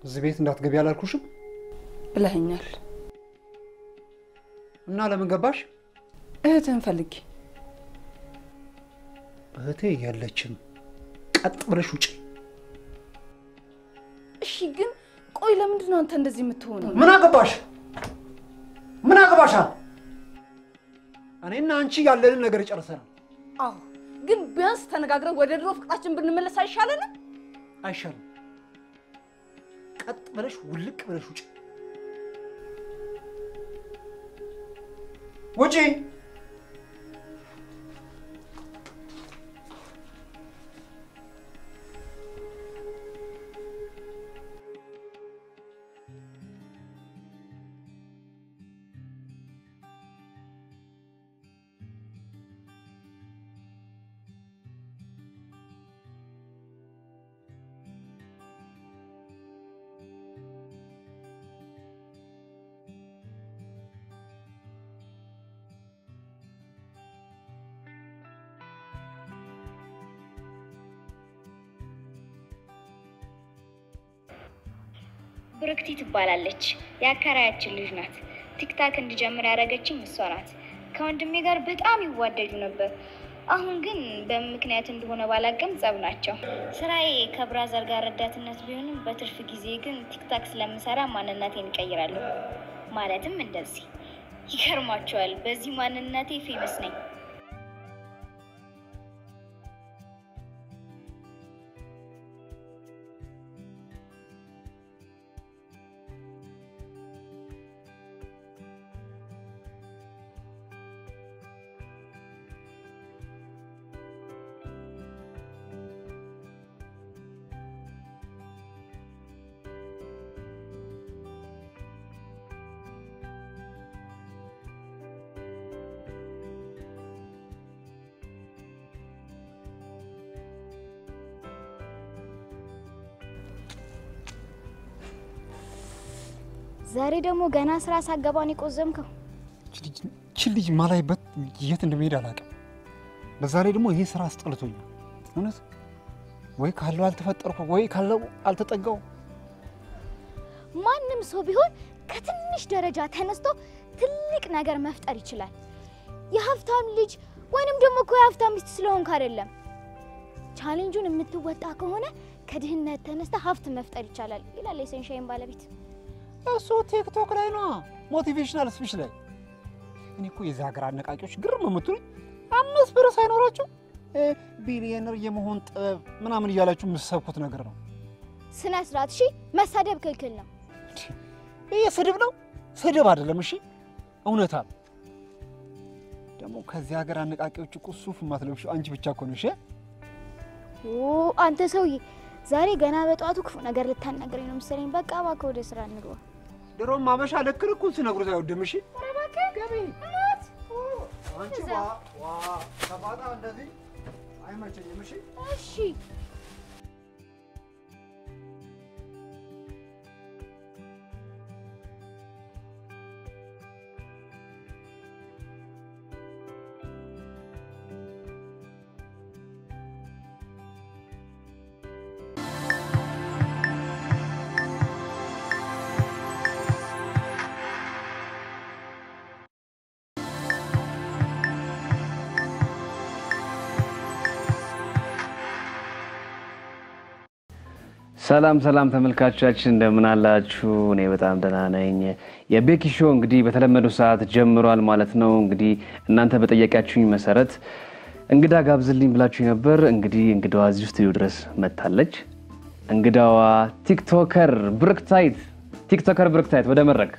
እዚህ ቤት እንዳትገቢ አላልኩሽም? ብለኸኛል። እና ለምን ገባሽ? እህትህን ፈልጌ እህቴ የለችም። ቀጥ ብለሽ ውጭ። እሺ፣ ግን ቆይ ለምንድን ነው አንተ እንደዚህ የምትሆነው? ምን አገባሽ? ምን አገባሻል? እኔና አንቺ ያለንን ነገር ጨርሰናል። አዎ፣ ግን ቢያንስ ተነጋግረን ወደ ድሮ ፍቅራችን ብንመለስ አይሻለንም? አይሻልም? ቀጥ ብለሽ ውልቅ ብለሽ ውጭ ውጪ። ብርክቲ ትባላለች። የአከራያችን ልጅ ናት። ቲክታክ እንድጀምር ያደረገችኝ እሷ ናት። ከወንድሜ ጋር በጣም ይዋደዱ ነበር። አሁን ግን በምን ምክንያት እንደሆነ ባላቅም ጸብ ናቸው። ስራዬ ከብራዘር ጋር ረዳትነት ቢሆንም በትርፍ ጊዜ ግን ቲክታክ ስለምሰራ ማንነቴን እቀይራለሁ። ማለትም እንደዚህ ይገርማቸዋል። በዚህ ማንነቴ ፌመስ ነኝ። ዛሬ ደግሞ ገና ስራ ሳገባን የቆዘምከው ችን ልጅ ማላይበት የት እንደሚሄድ አላውቅም። በዛ ላይ ደግሞ ይሄ ስራ አስጠልቶኛል። እውነት ወይ ካለው አልተፈጠርኩ ወይ ካለው አልተጠጋው። ማንም ሰው ቢሆን ከትንሽ ደረጃ ተነስቶ ትልቅ ነገር መፍጠር ይችላል። የሀብታም ልጅ ወይንም ደግሞ እኮ የሀብታም ሚስት ስለሆንክ አይደለም። ቻሌንጁን የምትወጣ ከሆነ ከድህነት ተነስተ ሀብት መፍጠር ይቻላል ይላል የሰንሻይን ባለቤት። እሱ ቲክቶክ ላይ ነው ሞቲቬሽናል ስፒች ላይ። እኔ እኮ የዚህ ሀገር አነቃቂዎች ግርም የምትሉኝ አምስት ብር ሳይኖራቸው ቢሊየነር የመሆን ጥበብ ምናምን እያላችሁ የምትሰብኩት ነገር ነው። ስነ ስርዓት። እሺ፣ መሳደብ ክልክል ነው። ይህ ስድብ ነው? ስድብ አይደለም። እሺ፣ እውነታ ነው። ደግሞ ከዚህ ሀገር አነቃቂዎች እኮ ሱፍ የማትለብሺው አንቺ ብቻ እኮ ነሽ። ኦ አንተ ሰውዬ ዛሬ ገና በጠዋቱ ክፉ ነገር ልታናገረኝ ነው መሰለኝ። በቃ እባክህ ወደ ስራ እንግባ። ድሮም አበሻ ልክ ልኩን ሲነግሩት አይወድም። እሺ ገቢ አንቺ ዋ ዋ ሰባጣ እንደዚህ አይመቸኝም። እሺ እሺ ሰላም ሰላም ተመልካቾቻችን እንደምን አላችሁ? እኔ በጣም ደህና ነኝ። የቤኪ ሾው እንግዲህ በተለመደው ሰዓት ጀምሯል ማለት ነው። እንግዲህ እናንተ በጠየቃችሁኝ መሰረት እንግዳ ጋብዝልኝ ብላችሁ ነበር። እንግዲህ እንግዳዋ እዚሁ ስቱዲዮ ድረስ መጥታለች። እንግዳዋ ቲክቶከር ብርክታይት ቲክቶከር ብርክታይት ወደ መድረክ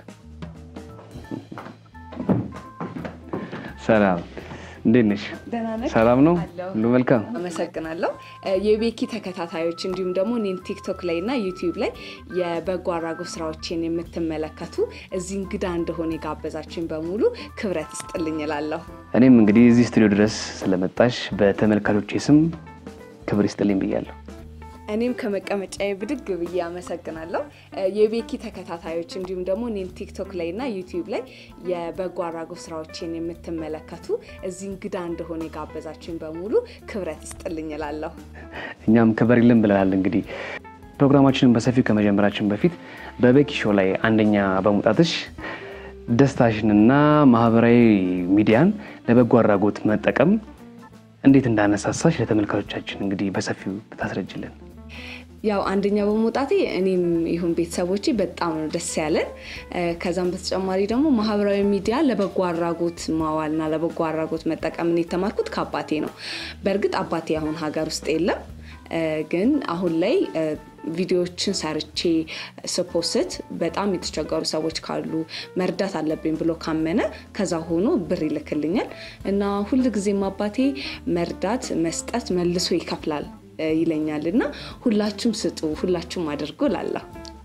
ሰላም እንዴት ነሽ? ደህና ነህ? ሰላም ነው? አለሁ። ሁሉ መልካም? አመሰግናለሁ። የቤኪ ተከታታዮች እንዲሁም ደግሞ እኔን ቲክቶክ ላይ እና ዩቲዩብ ላይ የበጎ አድራጎት ስራዎችን የምትመለከቱ እዚህ እንግዳ እንደሆነ የጋበዛችን በሙሉ ክብረት ይስጥልኝ እላለሁ። እኔም እንግዲህ እዚህ ስቱዲዮ ድረስ ስለመጣሽ በተመልካቾቼ ስም ክብር ይስጥልኝ ብያለሁ። እኔም ከመቀመጫዬ ብድግ ብዬ አመሰግናለሁ። የቤኪ ተከታታዮች እንዲሁም ደግሞ እኔን ቲክቶክ ላይ እና ዩቲዩብ ላይ የበጎ አድራጎት ስራዎችን የምትመለከቱ እዚህ እንግዳ እንደሆነ የጋበዛችን በሙሉ ክብረት ይስጥልኝ እላለሁ። እኛም ክብር ይልን ብለናል። እንግዲህ ፕሮግራማችንን በሰፊው ከመጀመራችን በፊት በቤኪ ሾው ላይ አንደኛ በመውጣትሽ ደስታሽንና ማህበራዊ ሚዲያን ለበጎ አድራጎት መጠቀም እንዴት እንዳነሳሳሽ ለተመልካቾቻችን እንግዲህ በሰፊው ብታስረጅልን። ያው አንደኛ በመውጣቴ እኔም ይሁን ቤተሰቦቼ በጣም ነው ደስ ያለን። ከዛም በተጨማሪ ደግሞ ማህበራዊ ሚዲያ ለበጎ አድራጎት ማዋልና ለበጎ አድራጎት መጠቀምን የተማርኩት ከአባቴ ነው። በእርግጥ አባቴ አሁን ሀገር ውስጥ የለም፣ ግን አሁን ላይ ቪዲዮዎችን ሰርቼ ስፖስት በጣም የተቸገሩ ሰዎች ካሉ መርዳት አለብኝ ብሎ ካመነ ከዛ ሆኖ ብር ይልክልኛል እና ሁልጊዜም አባቴ መርዳት መስጠት መልሶ ይከፍላል ይለኛል እና ሁላችሁም ስጡ፣ ሁላችሁም አድርጉ ላለሁ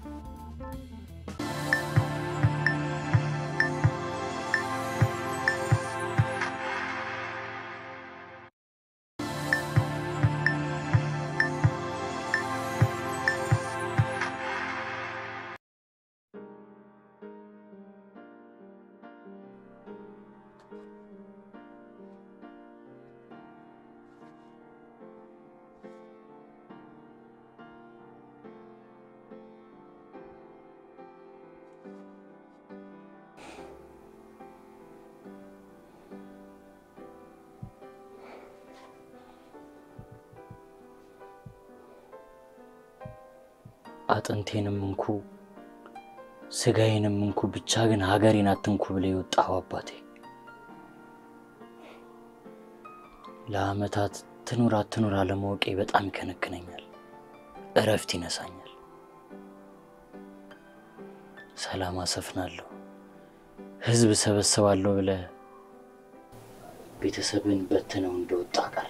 አጥንቴንም እንኩ ስጋዬንም እንኩ ብቻ ግን ሀገሬን አትንኩ ብለ የወጣሁ አባቴ ለአመታት ትኑር አትኑር አለማወቄ በጣም ይከነክነኛል፣ እረፍት ይነሳኛል። ሰላም አሰፍናለሁ፣ ህዝብ ሰበሰባለሁ ብለ ቤተሰብን በትነው እንደወጣ ቀረ።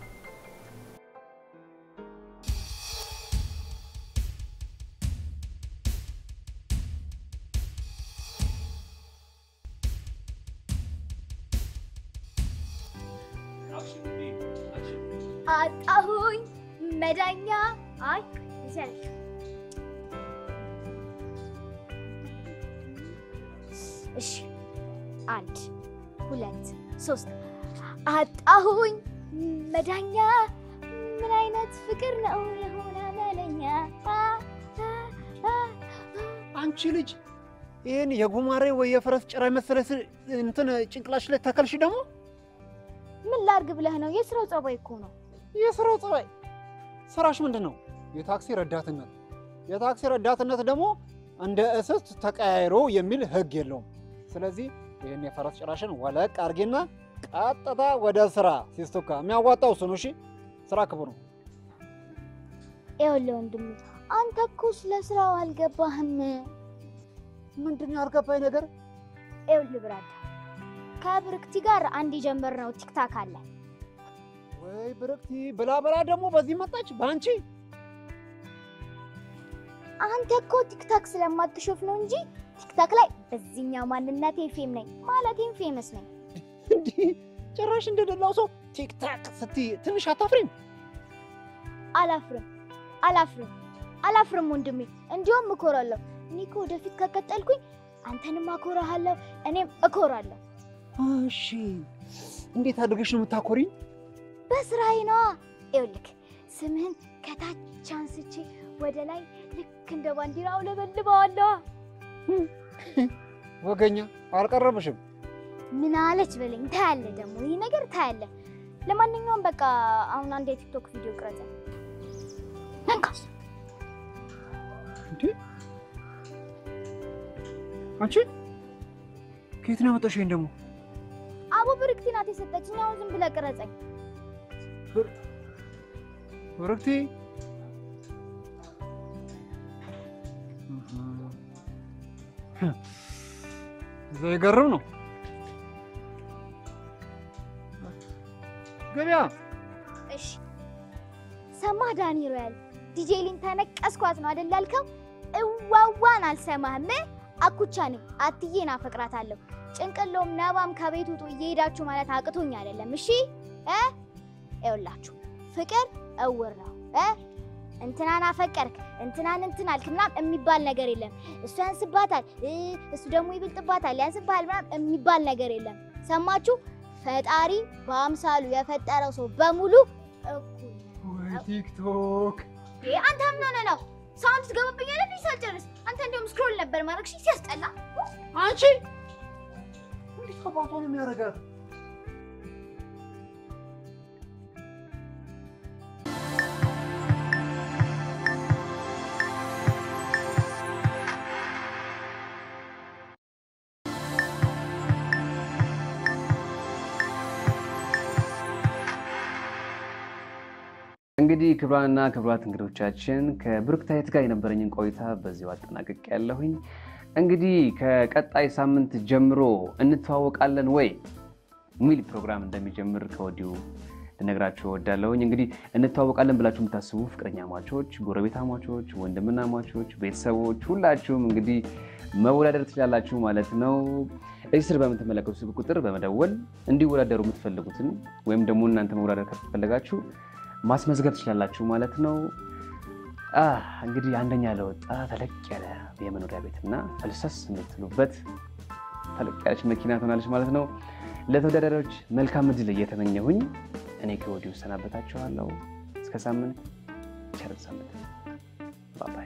አጣሁኝ መዳኛ። አይ ይዘልሽ እሺ፣ አንድ ሁለት ሶስት። አጣሁኝ መዳኛ። ምን አይነት ፍቅር ነው የሆነ መለኛ። አንቺ ልጅ ይህን የጉማሬ ወይ የፈረስ ጭራ መሰለ እንትን ጭንቅላሽ ላይ ተከልሽ ደግሞ ምን ላርግ ብለህ ነው? የስራው ጸባይ እኮ ነው። የስራው ጸባይ። ስራሽ ምንድን ነው? የታክሲ ረዳትነት። የታክሲ ረዳትነት ደግሞ እንደ እስስት ተቀያይሮ የሚል ህግ የለውም። ስለዚህ ይህን የፈረስ ጭራሽን ወለቅ አርጊና ቀጥታ ወደ ስራ ሲስቱካ። የሚያዋጣው እሱ ነው። እሺ፣ ስራ ክቡር ነው። ይኸውልህ ወንድሜ፣ አንተ እኮ ስለ ስራው አልገባህም። ምንድን ነው ያልገባኝ ነገር? ይኸውልህ ብራዳ፣ ከብርክቲ ጋር አንድ የጀመርነው ቲክታክ አለ። ወይ ብርክቲ ብላ ብላ ደግሞ በዚህ መጣች በአንቺ አንተ እኮ ቲክታክ ስለማትሾፍ ነው እንጂ ቲክታክ ላይ በዚህኛው ማንነቴ ፌም ነኝ ማለቴም ፌመስ ነኝ። እንዲህ ጭራሽ እንደደላው ሰው ቲክታክ ስትይ ትንሽ አታፍሪም? አላፍርም አላፍርም አላፍርም ወንድሜ፣ እንዲሁም እኮራለሁ። እኔ እኮ ወደፊት ከቀጠልኩኝ አንተንም አኮራሃለሁ፣ እኔም እኮራለሁ። እሺ እንዴት አድርገሽ ነው የምታኮሪኝ? በስራዬ ነዋ። ይኸውልህ ስምህን ከታች አንስቼ ወደ ላይ ልክ እንደ ባንዲራ አውለበልበዋለሁ። ወገኛ አልቀረብሽም። ምን አለች በለኝ። ታያለህ ደግሞ ይህ ነገር ታያለህ። ለማንኛውም በቃ አሁን አንድ የቲክቶክ ቪዲዮ ቅረጸ መንካስ እንዴ አንቺ ከየት ነው ያመጣሽ? ይሄን ደግሞ አቡ ብርክቲ ናት የሰጠችኝ። አሁን ዝም ብለህ ቅረጸኝ። ብርክቲ እዛ የገርም ነው ገበያ እሺ ሰማህ ዳኒ ሮያል ዲጄ ሊን ተነቀስኳት ነው አይደል ያልከው? እዋዋን አልሰማህም። አኩቻ ነኝ አትዬን አፈቅራታለሁ። ጭንቅሎም ነባም ከቤት ውጡ እየሄዳችሁ ማለት አቅቶኝ አይደለም። እሺ እ ይኸውላችሁ ፍቅር እውር ነው እ እንትናን አፈቀርክ እንትናን እንትን አልክ ምናምን የሚባል ነገር የለም። እሱ ያንስባታል እ እሱ ደግሞ ይብልጥባታል ያንስባል ምናምን የሚባል ነገር የለም። ሰማችሁ? ፈጣሪ በአምሳሉ የፈጠረው ሰው በሙሉ እኩል ነው። ወይ ቲክቶክ ይሄ አንተ ምን ሆነህ ነው? ሳውንድ ትገባብኛለህ ልጅ ሳልጨርስ። አንተ እንዲያውም ስክሮል ነበር ማድረግ እሺ። ሲያስጠላ አንቺ እንዴት አባቷ ነው የሚያደርጋት? እንግዲህ ክቡራንና ክቡራት እንግዶቻችን ከብሩክታይት ጋር የነበረኝን ቆይታ በዚሁ አጠናቅቅ ያለሁኝ። እንግዲህ ከቀጣይ ሳምንት ጀምሮ እንተዋወቃለን ወይ ሚል ፕሮግራም እንደሚጀምር ከወዲሁ ልነግራችሁ እወዳለሁኝ። እንግዲህ እንተዋወቃለን ብላችሁ የምታስቡ ፍቅረኛ ማቾች፣ ጎረቤት ማቾች፣ ወንድምና ማቾች፣ ቤተሰቦች ሁላችሁም እንግዲህ መወዳደር ትችላላችሁ ማለት ነው። እዚህ ስር በምትመለከቱ ስልክ ቁጥር በመደወል እንዲወዳደሩ የምትፈልጉትን ወይም ደግሞ እናንተ መወዳደር ከፈለጋችሁ ማስመዝገብ ትችላላችሁ ማለት ነው። አህ እንግዲህ አንደኛ ለወጣ ተለቅ ያለ የመኖሪያ ቤትና ፈልሰስ የምትሉበት ተለቅ ያለች መኪና ትሆናለች ማለት ነው። ለተወዳዳሪዎች መልካም እድል እየተመኘሁኝ እኔ ከወዲሁ ሰናበታችኋለሁ። እስከ ሳምንት ቸር ሳምንት ባባይ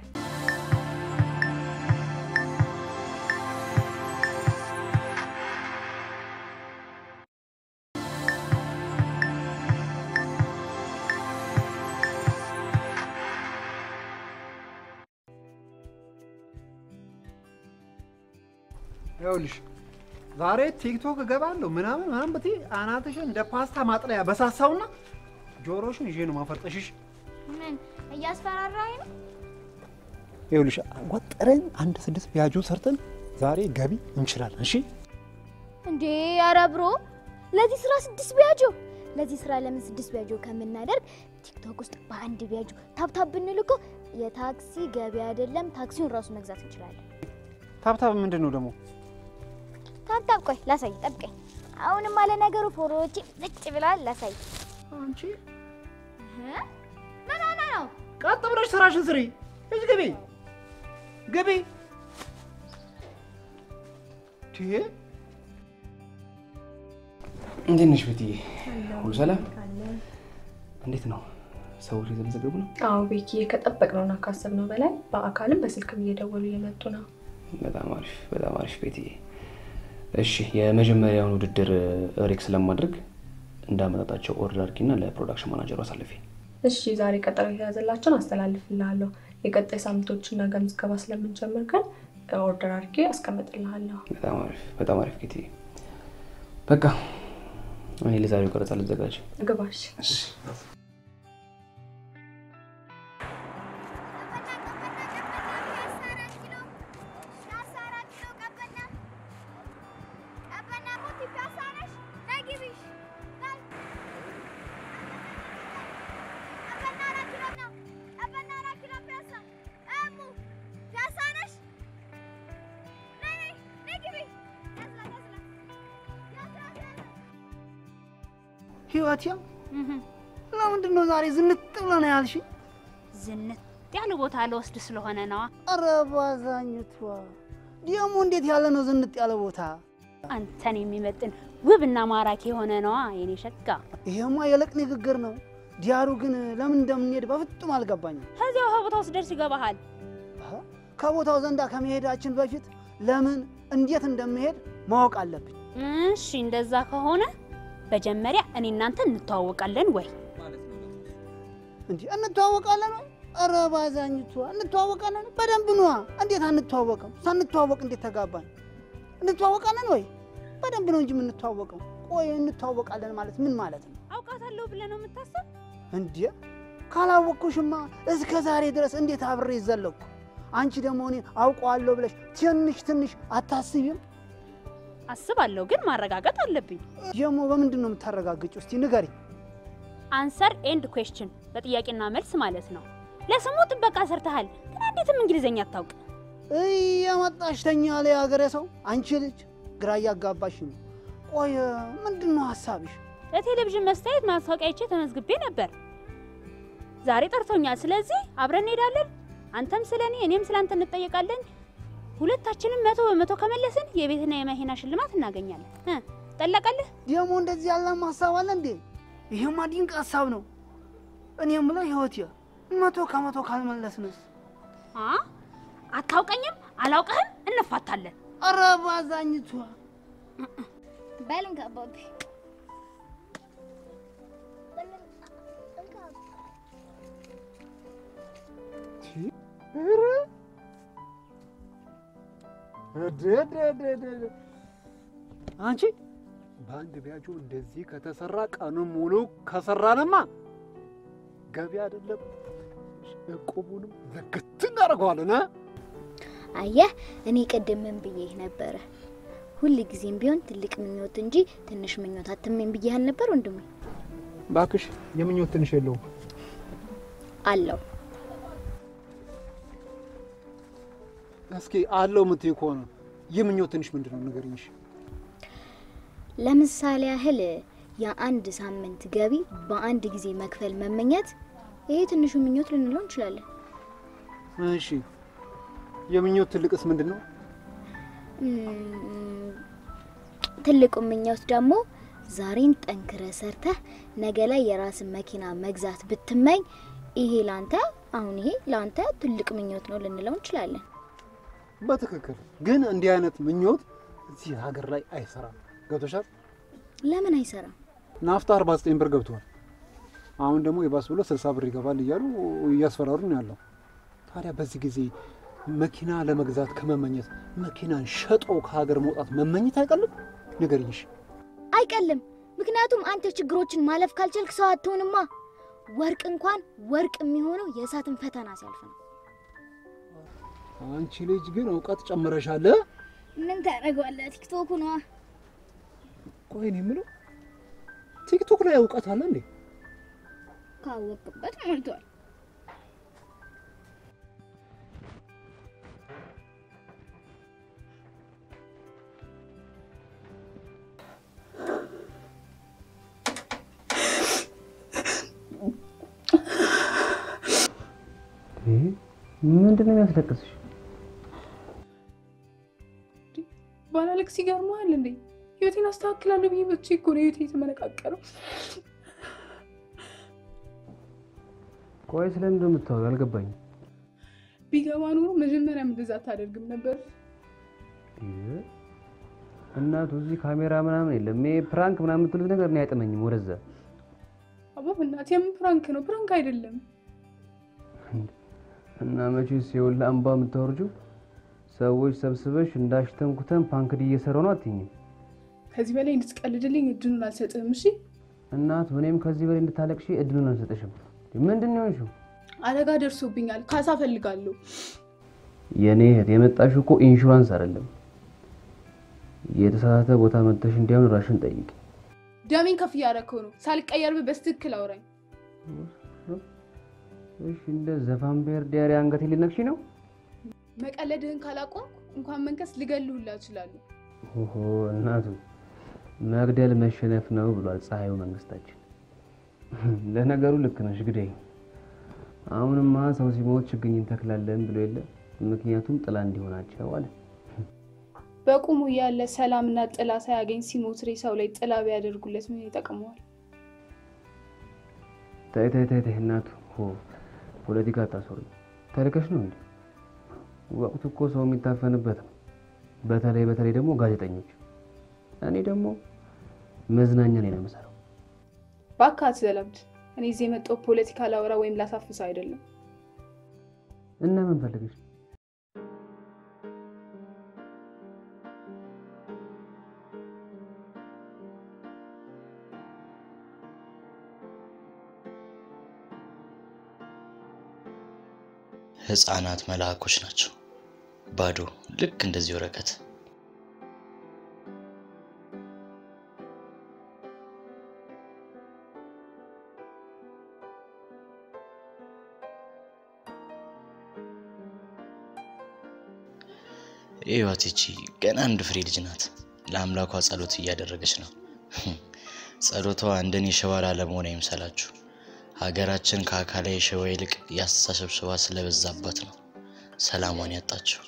ይኸውልሽ ዛሬ ቲክቶክ እገባለሁ ምናምን ምናምን ብትይ አናትሽን እንደ ፓስታ ማጥለያ በሳሳውና ጆሮሽን ይዤ ነው ማፈርጠሽሽ። ምን እያስፈራራኝ ነው? ይኸውልሽ ወጥረን አንድ ስድስት ቢያጆ ሰርተን ዛሬ ገቢ እንችላለን። እሺ እንዴ ኧረ ብሮ ለዚህ ስራ ስድስት ቢያጆ ለዚህ ስራ ለምን ስድስት ቢያጆ ከምናደርግ ቲክቶክ ውስጥ በአንድ ቢያጆ ታብታብ ብንል እኮ የታክሲ ገቢ አይደለም ታክሲውን ራሱ መግዛት እንችላለን። ታብታብ ምንድን ነው ደግሞ? ታብታብ ቆይ ላሳይ፣ ጠብቀኝ። አሁንም አለ ነገሩ ፎሮዎቼ ዝጭ ብለዋል። ላሳይ። አንቺ እህ? ምን ሆነ ነው? ቀጥ ብለሽ ስራሽን ስሪ። እጅ ግቢ ግቢ። ትዬ እንዴት ነሽ ቤትዬ? ሁሉ ሰላም? እንዴት ነው? ሰዎች የተመዘገቡ ነው? አዎ ቤኪ ከጠበቅነውና ካሰብነው በላይ በአካልም በስልክም እየደወሉ እየመጡ ነው። በጣም አሪፍ በጣም አሪፍ ቤትዬ። እሺ የመጀመሪያውን ውድድር ሬክስ ለማድረግ እንዳመጣጣቸው ኦርደር አድርጊና ለፕሮዳክሽን ማናጀሩ አሳልፊ። እሺ ዛሬ ቀጠሮ የተያዘላቸውን አስተላልፍልሃለሁ። የቀጣይ ሳምንቶችን ነገ ምዝገባ ስለምንጀምር ግን ኦርደር አድርጌ አስቀምጥልሃለሁ። በጣም አሪፍ በጣም አሪፍ ቤትዬ። በቃ እኔ ለዛሬው ቀረጻ ልዘጋጅ። ግባሽ። ህይወት ያ ለምንድን ነው ዛሬ ዝንጥ ብለህ ነው ያልሽኝ? ዝንጥ ያለ ቦታ ለወስድ ስለሆነ ነዋ። ኧረ ባዛኝቷ ደግሞ እንዴት ያለ ነው ዝንጥ ያለ ቦታ? አንተን የሚመጥን ውብና ማራኪ የሆነ ነዋ የኔ ሸጋ። ይሄማ የለቅ ንግግር ነው። ዲያሩ ግን ለምን እንደምንሄድ በፍጹም አልገባኝም። ከዚያው ከቦታው ስደርስ ይገባሃል። አሀ፣ ከቦታው ዘንዳ ከመሄዳችን በፊት ለምን እንዴት እንደምሄድ ማወቅ አለብኝ። እሺ እንደዛ ከሆነ መጀመሪያ እኔ እናንተ እንተዋወቃለን ወይ? እንዲህ እንተዋወቃለን ወይ? ኧረ ባዛኝቷ እንተዋወቃለን በደንብ ነዋ። እንዴት አንተዋወቅም? ሳንተዋወቅ እንዴት ተጋባን? እንተዋወቃለን ወይ? በደንብ ነው እንጂ የምንተዋወቀው። ቆይ እንተዋወቃለን ማለት ምን ማለት ነው? አውቃታለሁ ብለህ ነው የምታስብ? እንዴ ካላወቅኩሽማ እስከ ዛሬ ድረስ እንዴት አብሬ ዘለኩ? አንቺ ደግሞ እኔ አውቀዋለሁ ብለሽ ትንሽ ትንሽ አታስቢም? አስባለሁ፣ ግን ማረጋገጥ አለብኝ። ደግሞ በምንድን ነው የምታረጋግጪው? እስቲ ንገሪ። አንሰር ኤንድ ኩዌስችን በጥያቄና መልስ ማለት ነው። ለስሙ ጥበቃ ሰርተሃል፣ ግን እንዴትም እንግሊዝኛ አታውቅ። እየመጣሽ ተኛ ላይ ሀገሬ ሰው አንቺ ልጅ ግራ እያጋባሽ ነው። ቆይ ምንድን ነው ሀሳብሽ? ለቴሌቪዥን መስታየት ማስታወቂያ አይቼ ተመዝግቤ ነበር። ዛሬ ጠርቶኛል። ስለዚህ አብረን እንሄዳለን። አንተም ስለ እኔ እኔም ስለ አንተ እንጠየቃለን። ሁለታችንም መቶ በመቶ ከመለስን የቤትና የመኪና ሽልማት እናገኛለን። እ ጠለቀልህ? ደግሞ እንደዚህ ያለም ሀሳብ አለ እንዴ? ይሄማ ድንቅ ሀሳብ ነው። እኔ የምለው ህይወት መቶ ከመቶ ካልመለስንስ አ አታውቀኝም፣ አላውቅህም፣ እንፋታለን። ኧረ ባዛኝቷ በል እንካ አባቢ። ኧረ እደደደደደ። አንቺ በአንድ ቢያጁ እንደዚህ ከተሰራ ቀኑን ሙሉ ከሰራንማ ገቢ አይደለም እቁቡንም ዝግት እናደርገዋለን። እ? አየህ እኔ ቅድም ምን ብዬህ ነበረ? ሁል ጊዜም ቢሆን ትልቅ ምኞት እንጂ ትንሽ ምኞት አትመኝ ብዬህ አልነበር ወንድሜ? እባክሽ የምኞት ትንሽ የለውም። አለው እስኪ አለው የምትይው ከሆነ የምኞት ትንሽ ምንድን ነው ንገሪኝ። እሺ። ለምሳሌ ያህል የአንድ ሳምንት ገቢ በአንድ ጊዜ መክፈል መመኘት፣ ይሄ ትንሹ ምኞት ልንለው እንችላለን። እሺ የምኞት ትልቅስ ምንድን ነው? እም፣ ትልቁ ምኞት ደግሞ ዛሬን ጠንክረ ሰርተህ ነገ ላይ የራስን መኪና መግዛት ብትመኝ፣ ይሄ ላንተ አሁን ይሄ ላንተ ትልቅ ምኞት ነው ልንለው እንችላለን። በትክክል ግን እንዲህ አይነት ምኞት እዚህ ሀገር ላይ አይሰራም። ገብቶሻል? ለምን አይሰራም? ናፍታ 49 ብር ገብቷል። አሁን ደግሞ የባስ ብሎ 60 ብር ይገባል እያሉ እያስፈራሩ ነው ያለው። ታዲያ በዚህ ጊዜ መኪና ለመግዛት ከመመኘት መኪናን ሸጦ ከሀገር መውጣት መመኘት አይቀልም? ንገሪኝ። እሺ። አይቀልም። ምክንያቱም አንተ ችግሮችን ማለፍ ካልቻልክ ሰው አትሆንማ። ወርቅ እንኳን ወርቅ የሚሆነው የእሳትን ፈተና ሲያልፍ ነው። አንቺ ልጅ ግን እውቀት ጨምረሻል። ምን ታደርገዋለህ? ቲክቶክ ነዋ። ቆይ እኔ የምለው ቲክቶክ ላይ እውቀት አለ እንዴ? ካወቅበት ሞልቷል። ምንድን ነው የሚያስለቅስሽ? ባላለቅስ ይገርመሃል እንዴ? ህይወቴን አስተካክላለሁ ብዬ መቼ እኮ ነው ህይወቴ የተመነቃቀለው። ቆይ ስለምን እንደምታወሪው አልገባኝም። ቢገባ ኖሮ መጀመሪያም እንደዛ አታደርግም ነበር። ይህ እናቱ እዚህ ካሜራ ምናምን የለም። ይሄ ፕራንክ ምናምን የምትሉት ነገር እኔ አይጥመኝም። ወደዛ አባ በእናትህ የምን ፕራንክ ነው? ፕራንክ አይደለም። እና መቼስ የወላ አምባ የምታወርጂው ሰዎች ሰብስበሽ እንዳሽተንኩተን ፓንክድ እየሰራው ነው አትይኝም? ከዚህ በላይ እንድትቀልድልኝ እድሉን አልሰጥህም። እሺ እናቱ እኔም ከዚህ በላይ እንድታለቅሺ እድሉን አልሰጥሽም። ምንድን ነው የሆንሽው? አደጋ ደርሶብኛል፣ ካሳ ፈልጋለሁ። የእኔ እህት የመጣሽው እኮ ኢንሹራንስ አይደለም። የተሳሳተ ቦታ መጥተሽ እንዲያውን ራሽን ጠይቂ። ደሜን ከፍ እያደረከው ነው። ሳልቀየርብህ በስትክክል አውራኝ። እሺ እንደ ዘፋን ብሔር ዲያሪ አንገቴ ሊነክሽ ነው? መቀለድህን ካላቆምኩ እንኳን መንከስ ልገልህ ሁላ እችላለሁ። ኦሆ እናቱ መግደል መሸነፍ ነው ብሏል ፀሐዩ መንግስታችን። ለነገሩ ልክ ነሽ ግደይ። አሁንማ ሰው ሲሞት ችግኝ እንተክላለን ብሎ የለ ምክንያቱም ጥላ እንዲሆናቸው አለ። በቁሙ እያለ ሰላምና ጥላ ሳያገኝ ሲሞት ሬሳው ላይ ጥላ ቢያደርጉለት ምን ይጠቅመዋል? ተይ ተይ ተይ ተይ እናቱ ሆ ፖለቲካ አታስወሪ። ተልከሽ ነው እንዴ? ወቅቱ እኮ ሰው የሚታፈንበት ነው። በተለይ በተለይ ደግሞ ጋዜጠኞች። እኔ ደግሞ መዝናኛ ላይ ነው የምሰራው። እባክህ አትዘለብድ። እኔ እዚህ የመጣው ፖለቲካ ላወራ ወይም ላሳፍስ አይደለም። እና ምን ፈልገሽ? ህፃናት መልአኮች ናቸው። ባዶ ልክ እንደዚህ ወረቀት ይዋት ይቺ ገና አንድ ፍሬ ልጅ ናት። ለአምላኳ ጸሎት እያደረገች ነው። ጸሎቷ እንደኔ ሸዋ ላለመሆን አይምሰላችሁ። ሀገራችን ከአካላዊ ሸዋ ይልቅ የአስተሳሰብ ሸዋ ስለበዛባት ነው ሰላሟን ያጣችው።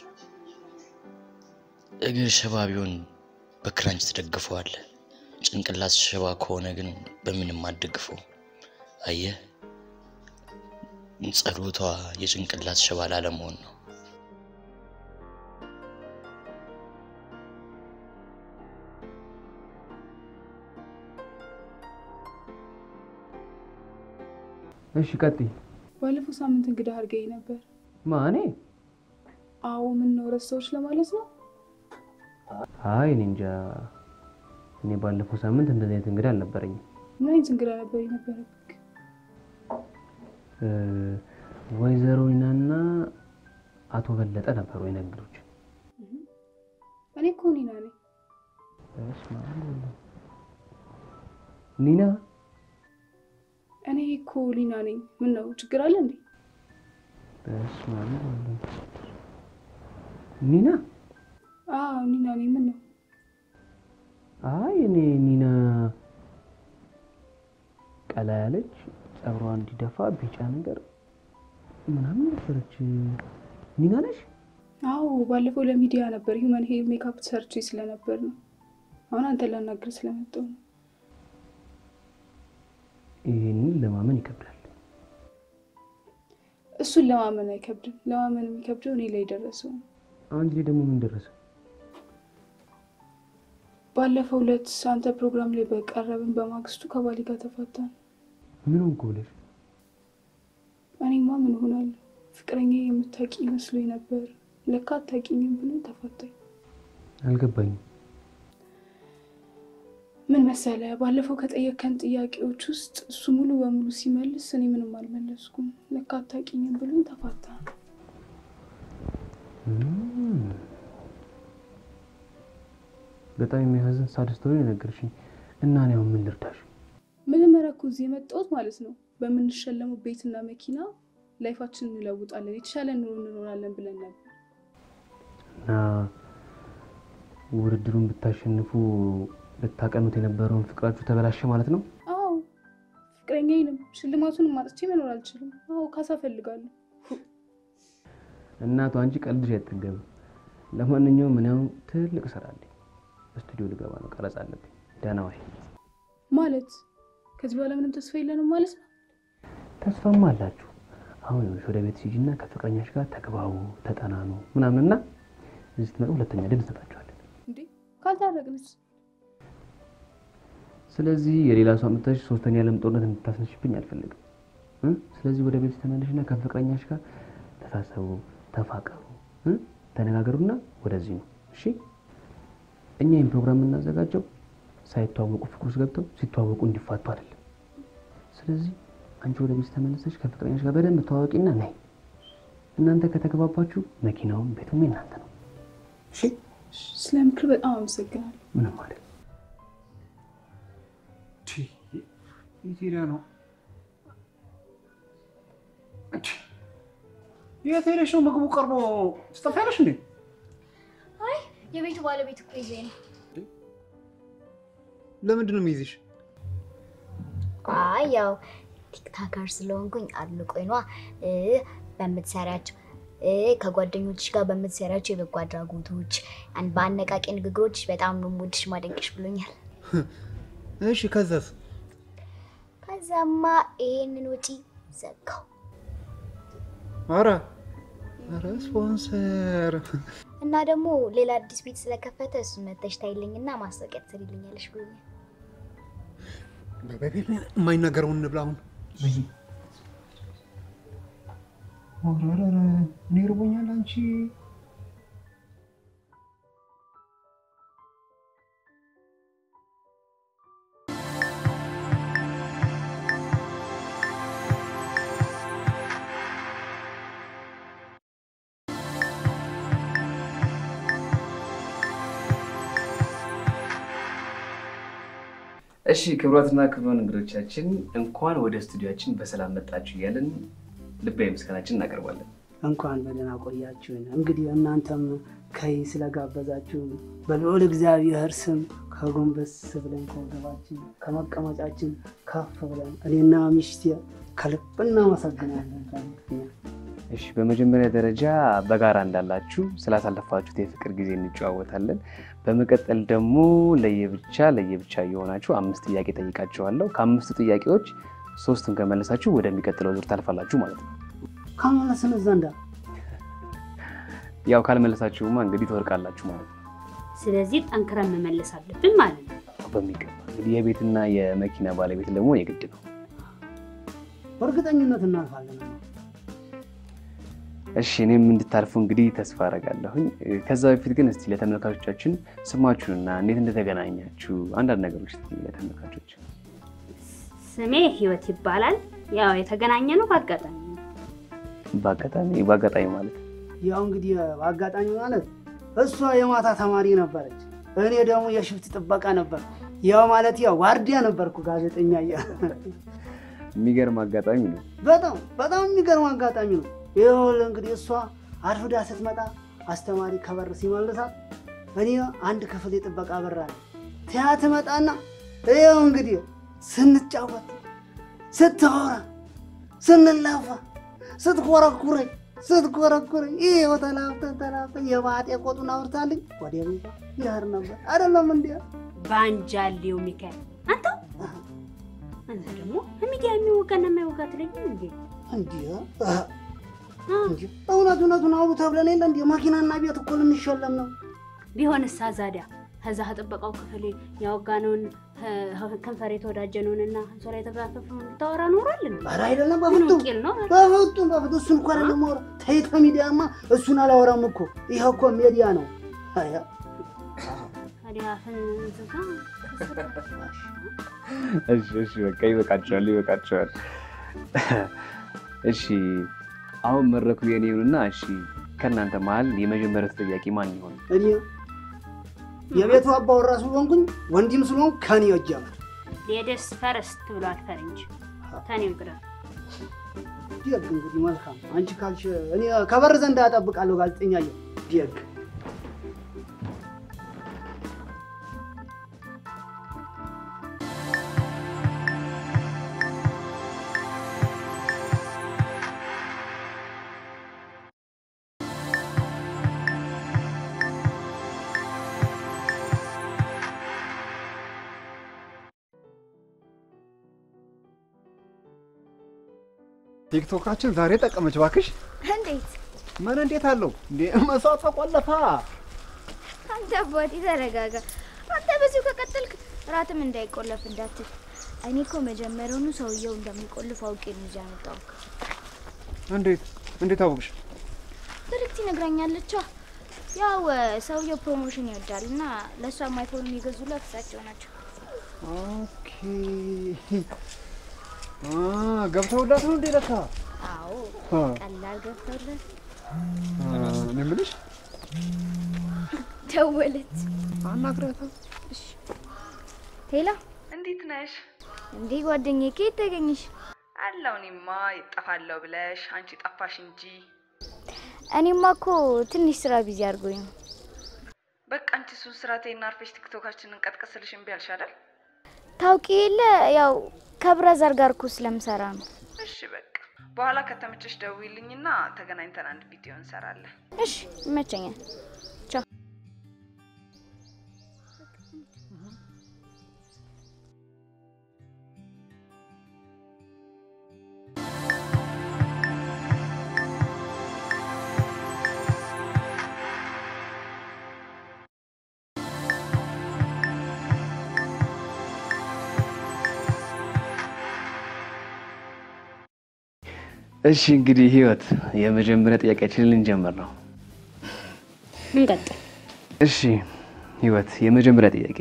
እግር ሽባ ቢሆን በክራንች ትደግፈዋለህ። ጭንቅላት ሽባ ከሆነ ግን በምንም አትደግፈው። አየህ፣ ጸሎቷ የጭንቅላት ሽባ ላለመሆን ነው። እሺ ቀጥይ። ባለፈው ሳምንት እንግዳ አድርገኝ ነበር። ማኔ? አዎ ምን ነው ረሳዎች ለማለት ነው? አይ እኔ እንጃ። እኔ ባለፈው ሳምንት እንደዚህ አይነት እንግዳ አልነበረኝም። ምን አይነት እንግዳ ነበር የነበረብህ? እ፣ ወይዘሮ ኒናና አቶ በለጠ ነበሩ የኔ እንግዶች። እኔ እኮ ኒና ነኝ። በስመ አብ ወወልድ። ኒና እኔ እኮ ሊና ነኝ። ምን ነው ችግር አለ እንዴ? በስመ አብ ወወልድ። ኒና አዎ ኒና ነኝ። ምን ነው አይ እኔ ኒና ቀላ ያለች ጸጉሯ እንዲደፋ ቢጫ ነገር ምናምን ነበረች። ኒና ነሽ? አዎ ባለፈው ለሚዲያ ነበር ሂውመን ሄር ሜካፕ ሰርች ስለነበር ነው። አሁን አንተ ላናግር ስለመጣሁ ነው። ይህንን ለማመን ይከብዳል። እሱን ለማመን አይከብድም። ለማመን የሚከብደው እኔ ላይ ደረሰው ነው። አንቺ ላይ ደግሞ ምን ደረሰ? ባለፈው ዕለት አንተ ፕሮግራም ላይ በቀረብን በማግስቱ ከባሌ ጋር ተፋታን። ምን ሆንኩ ብለሽ? እኔማ ምን ሆናለሁ? ፍቅረኛ የምታውቂ መስሎኝ ነበር። ለካ አታውቂኝም ብሎ ተፋታኝ። አልገባኝም። ምን መሰለ፣ ባለፈው ከጠየከን ጥያቄዎች ውስጥ እሱ ሙሉ በሙሉ ሲመልስ እኔ ምንም አልመለስኩም። ለካ አታውቂኝም ብሎኝ ተፋታ። እም። በጣም የሚያሳዝን ሳድ ስቶሪ ነው የነገርሽኝ እና እኔ አሁን ምን ልርዳሽ? መጀመሪያ እኮ እዚህ የመጣሁት ማለት ነው በምንሸለመው ቤትና መኪና ላይፋችንን እንለውጣለን፣ የተሻለ ኑሮ እንኖራለን ብለን ነበር። እና ውድድሩን ብታሸንፉ ልታቀኑት የነበረውን ፍቅራችሁ ተበላሸ ማለት ነው? አዎ ፍቅረኛዬንም ሽልማቱንም ማጥቼ መኖር አልችልም። አዎ ካሳ እፈልጋለሁ። እናቱ አንቺ ቀልድሽ አይጠገብም። ለማንኛውም ምን ያሁን ትልቅ ስራ አለኝ። ስቱዲዮ ልገባ ነው፣ ቀረጻ አለብኝ። ደህና ዋይ። ማለት ከዚህ በኋላ ምንም ተስፋ የለንም ማለት ነው? ተስፋማ አላችሁ። አሁን ይኸውልሽ ወደ ቤት ሂጂና ከፍቅረኛሽ ጋር ተግባቡ፣ ተጠናኑ ምናምንና እዚህ ስትመጡ ሁለተኛ ድል እንሰጣችኋለን። እንዴ ካልታረቅንስ? ስለዚህ የሌላ ሰው አምጥተሽ ሶስተኛ የዓለም ጦርነት እንድታስነሽብኝ አልፈልግም እ? ስለዚህ ወደ ቤት ተመለሽና ከፍቅረኛሽ ጋር ተሳሰቡ፣ ተፋቀሩ፣ እ? ተነጋገሩና ወደዚህ ነው እሺ። እኛ ይህን ፕሮግራም የምናዘጋጀው ሳይተዋወቁ ፍቅር ውስጥ ገብተው ሲተዋወቁ እንዲፋቱ አይደለም። ስለዚህ አንቺ ወደ ቤት ተመለሰሽ ከፍቅረኛሽ ጋር በደንብ ተዋወቂና ነይ። እናንተ ከተግባባችሁ መኪናውም ቤቱም የእናንተ ነው። እሺ። ስለ ምክር በጣም አመሰግናለሁ። ምንም ማለት የት ሄዳ ነው? የት ሄደሽ ነው? ምግቡ ቀርቦ ትጠፊያለሽ እንዴ? አይ የቤቱ ባለቤት እኮ ይዘኝ ነው። ለምንድን ነው የሚይዝሽ? አይ ያው ቲክታከር ስለሆንኩኝ አድንቆኝ ነዋ እ በምትሰሪያቸው እ ከጓደኞችሽ ጋር በምትሰሪያቸው የበጎ አድራጎቶች አን- በአነቃቂ ንግግሮች በጣም ነው የምወድሽ ማደንቅሽ ብሎኛል። እሺ ከዛስ? ከዛማ ይሄንን ወጪ ዘጋው ኧረ ኧረ ስፖንሰር እና ደግሞ ሌላ አዲስ ቤት ስለከፈተ እሱን መተሽ ታይልኝና ማስታወቂያ ትሰሪልኛለሽ ብሎኛል። የማይናገረውን እንብላ አሁን። ኧረ ኧረ ኧረ፣ እኔ እርቦኛል አንቺ እሺ ክቡራትና ክቡራን እንግዶቻችን እንኳን ወደ ስቱዲያችን በሰላም መጣችሁ እያለን ልባዊ ምስጋናችን እናቀርባለን። እንኳን በደህና ቆያችሁን። እንግዲህ እናንተም ከይ ስለጋበዛችሁን በልዑል እግዚአብሔር ስም ከጎንበስ ብለን ከወገባችን ከመቀመጫችን ከፍ ብለን እኔና ሚስቴ ከልብ እናመሰግናለን። እሺ በመጀመሪያ ደረጃ በጋራ እንዳላችሁ ስላሳለፋችሁት የፍቅር ጊዜ እንጨዋወታለን። በመቀጠል ደግሞ ለየብቻ ለየብቻ እየሆናችሁ አምስት ጥያቄ ጠይቃችኋለሁ። ከአምስቱ ጥያቄዎች ሶስቱን ከመለሳችሁ ወደሚቀጥለው ዙር ታልፋላችሁ ማለት ነው። ከመለስን ዘንዳ ያው ካልመለሳችሁማ እንግዲህ ትወርቃላችሁ ማለት ነው። ስለዚህ ጠንክረን መመለስ አለብን ማለት ነው። በሚገባ እንግዲህ የቤትና የመኪና ባለቤት ደግሞ የግድ ነው። በእርግጠኝነት እናልፋለን። እሺ እኔም እንድታልፉ እንግዲህ ተስፋ አደርጋለሁኝ። ከዛ በፊት ግን እስቲ ለተመልካቾቻችን ስማችሁንና እንዴት እንደተገናኛችሁ አንዳንድ ነገሮች እስቲ ለተመልካቾች። ስሜ ህይወት ይባላል። ያው የተገናኘ ነው በአጋጣሚ ነው። በአጋጣሚ በአጋጣሚ ማለት ያው እንግዲህ በአጋጣሚ ማለት እሷ የማታ ተማሪ ነበረች፣ እኔ ደግሞ የሽፍት ጥበቃ ነበር። ያው ማለት ያው ዋርዲያ ነበርኩ ጋዜጠኛ እያ የሚገርም አጋጣሚ ነው። በጣም በጣም የሚገርም አጋጣሚ ነው። ይኸውልህ እንግዲህ እሷ አርፍዳ ስትመጣ አስተማሪ ከበር ሲመልሳት እኔ አንድ ክፍል የጥበቃ በር አለ ትያ ትመጣና ይኸው እንግዲህ ስንጫወት፣ ስታወራ፣ ስንላፋ፣ ስትኮረኩረኝ ስትኮረኩረኝ ይኸው ተላፍተን ተላፍተን የባጤ ቆጡን አውርታልኝ ወደ ቤቷ ይሄድ ነበር አይደለም እንዲ ባንጃሌው ሚካኤል አንተ አንተ ደግሞ ሚዲያ የሚወጋና የማይወጋ ትለኝም እንዴ? እንዲህ እንጂ እውነት እውነቱን አውሩ ተብለን የለ እንዲ መኪናና ቤት እኮ ልንሸለም ነው። ቢሆንሳ ዛዲያ ከዛ ከጥበቃው ክፍል ያወጋነውን ከንፈር የተወዳጀነውንና አንሶላ የተጋፈፈውን ልታወራ ኖሯል። ኧረ አይደለም ምን በፍጹም ቂል ነው? በፍጹም በፍጹም እሱን እኮ አይደለም ማውራ ተይተ ሚዲያማ እሱን አላወራም እኮ ይሄ እኮ ሚዲያ ነው። አያ ታዲያ አፍን ዝጋ። እሺ እሺ፣ በቃ ይበቃቸዋል፣ ይበቃቸዋል። እሺ አሁን መድረኩ የኔ ይሁንና፣ እሺ ከእናንተ መሀል የመጀመሪያው ተጠያቂ ማን ይሆን? እኔ የቤቱ አባወራ ስለሆንኩኝ ወንድም ስለሆንኩ ከኔ ይጀምር። ሌደስ ፈረስት ብሏል ፈረንጅ። ተኔው ቅዳ ደግ እንግዲህ መልካም አንቺ ካልሽ እኔ ከበር ዘንድ አጠብቃለሁ። ጋዜጠኛ የ ደግ ቲክቶካችን ዛሬ ጠቀመች ባክሽ። እንዴት ምን እንዴት አለው እንዴ? መስዋዕት ተቆለፋ። አንተ አባቴ ተረጋጋ። አንተ በዚሁ ከቀጠልክ ራትም እንዳይቆለፍ እንዳትል። እኔ እኮ መጀመሪያውኑ ሰውየው እንደሚቆልፍ አውቄ ነው እዚያ ያመጣው። እንዴት እንዴት አወቅሽ? ብርክት ይነግራኛለች። ያው ሰውየው ፕሮሞሽን ይወዳል እና ለእሷ አይፎን የሚገዙላት እሳቸው ናቸው። ኦኬ አ ገብተውላት ነው እንዴ? ለካ አዎ አ ቀላል ገብተውለት እኔ የምልሽ ደወለች። አናግሪያታ። ሄላ እንዴት ነሽ? እንዴ ጓደኛዬ ከየት ተገኘሽ? አለው እኔማ ይጠፋለሁ ብለሽ አንቺ ጠፋሽ እንጂ። እኔማ እኮ ትንሽ ስራ ቢዚ አድርጎኝ ነው። በቃ አንቺ እሱን ስራ ተይና አርፈሽ ቲክቶካችንን ቀጥቀስልሽ እምቢ አልሽ አይደል? ታውቂ የለ ያው ከብራዘር ጋር እኮ ስለምሰራ ነው። እሺ በቃ በኋላ ከተመቸሽ ደውይልኝና ተገናኝተን አንድ ቪዲዮ እንሰራለን። እሺ ይመቸኛል። ቻው። እሺ እንግዲህ ህይወት፣ የመጀመሪያ ጥያቄያችንን ልንጀምር ነው። እንቀጥል። እሺ ህይወት፣ የመጀመሪያ ጥያቄ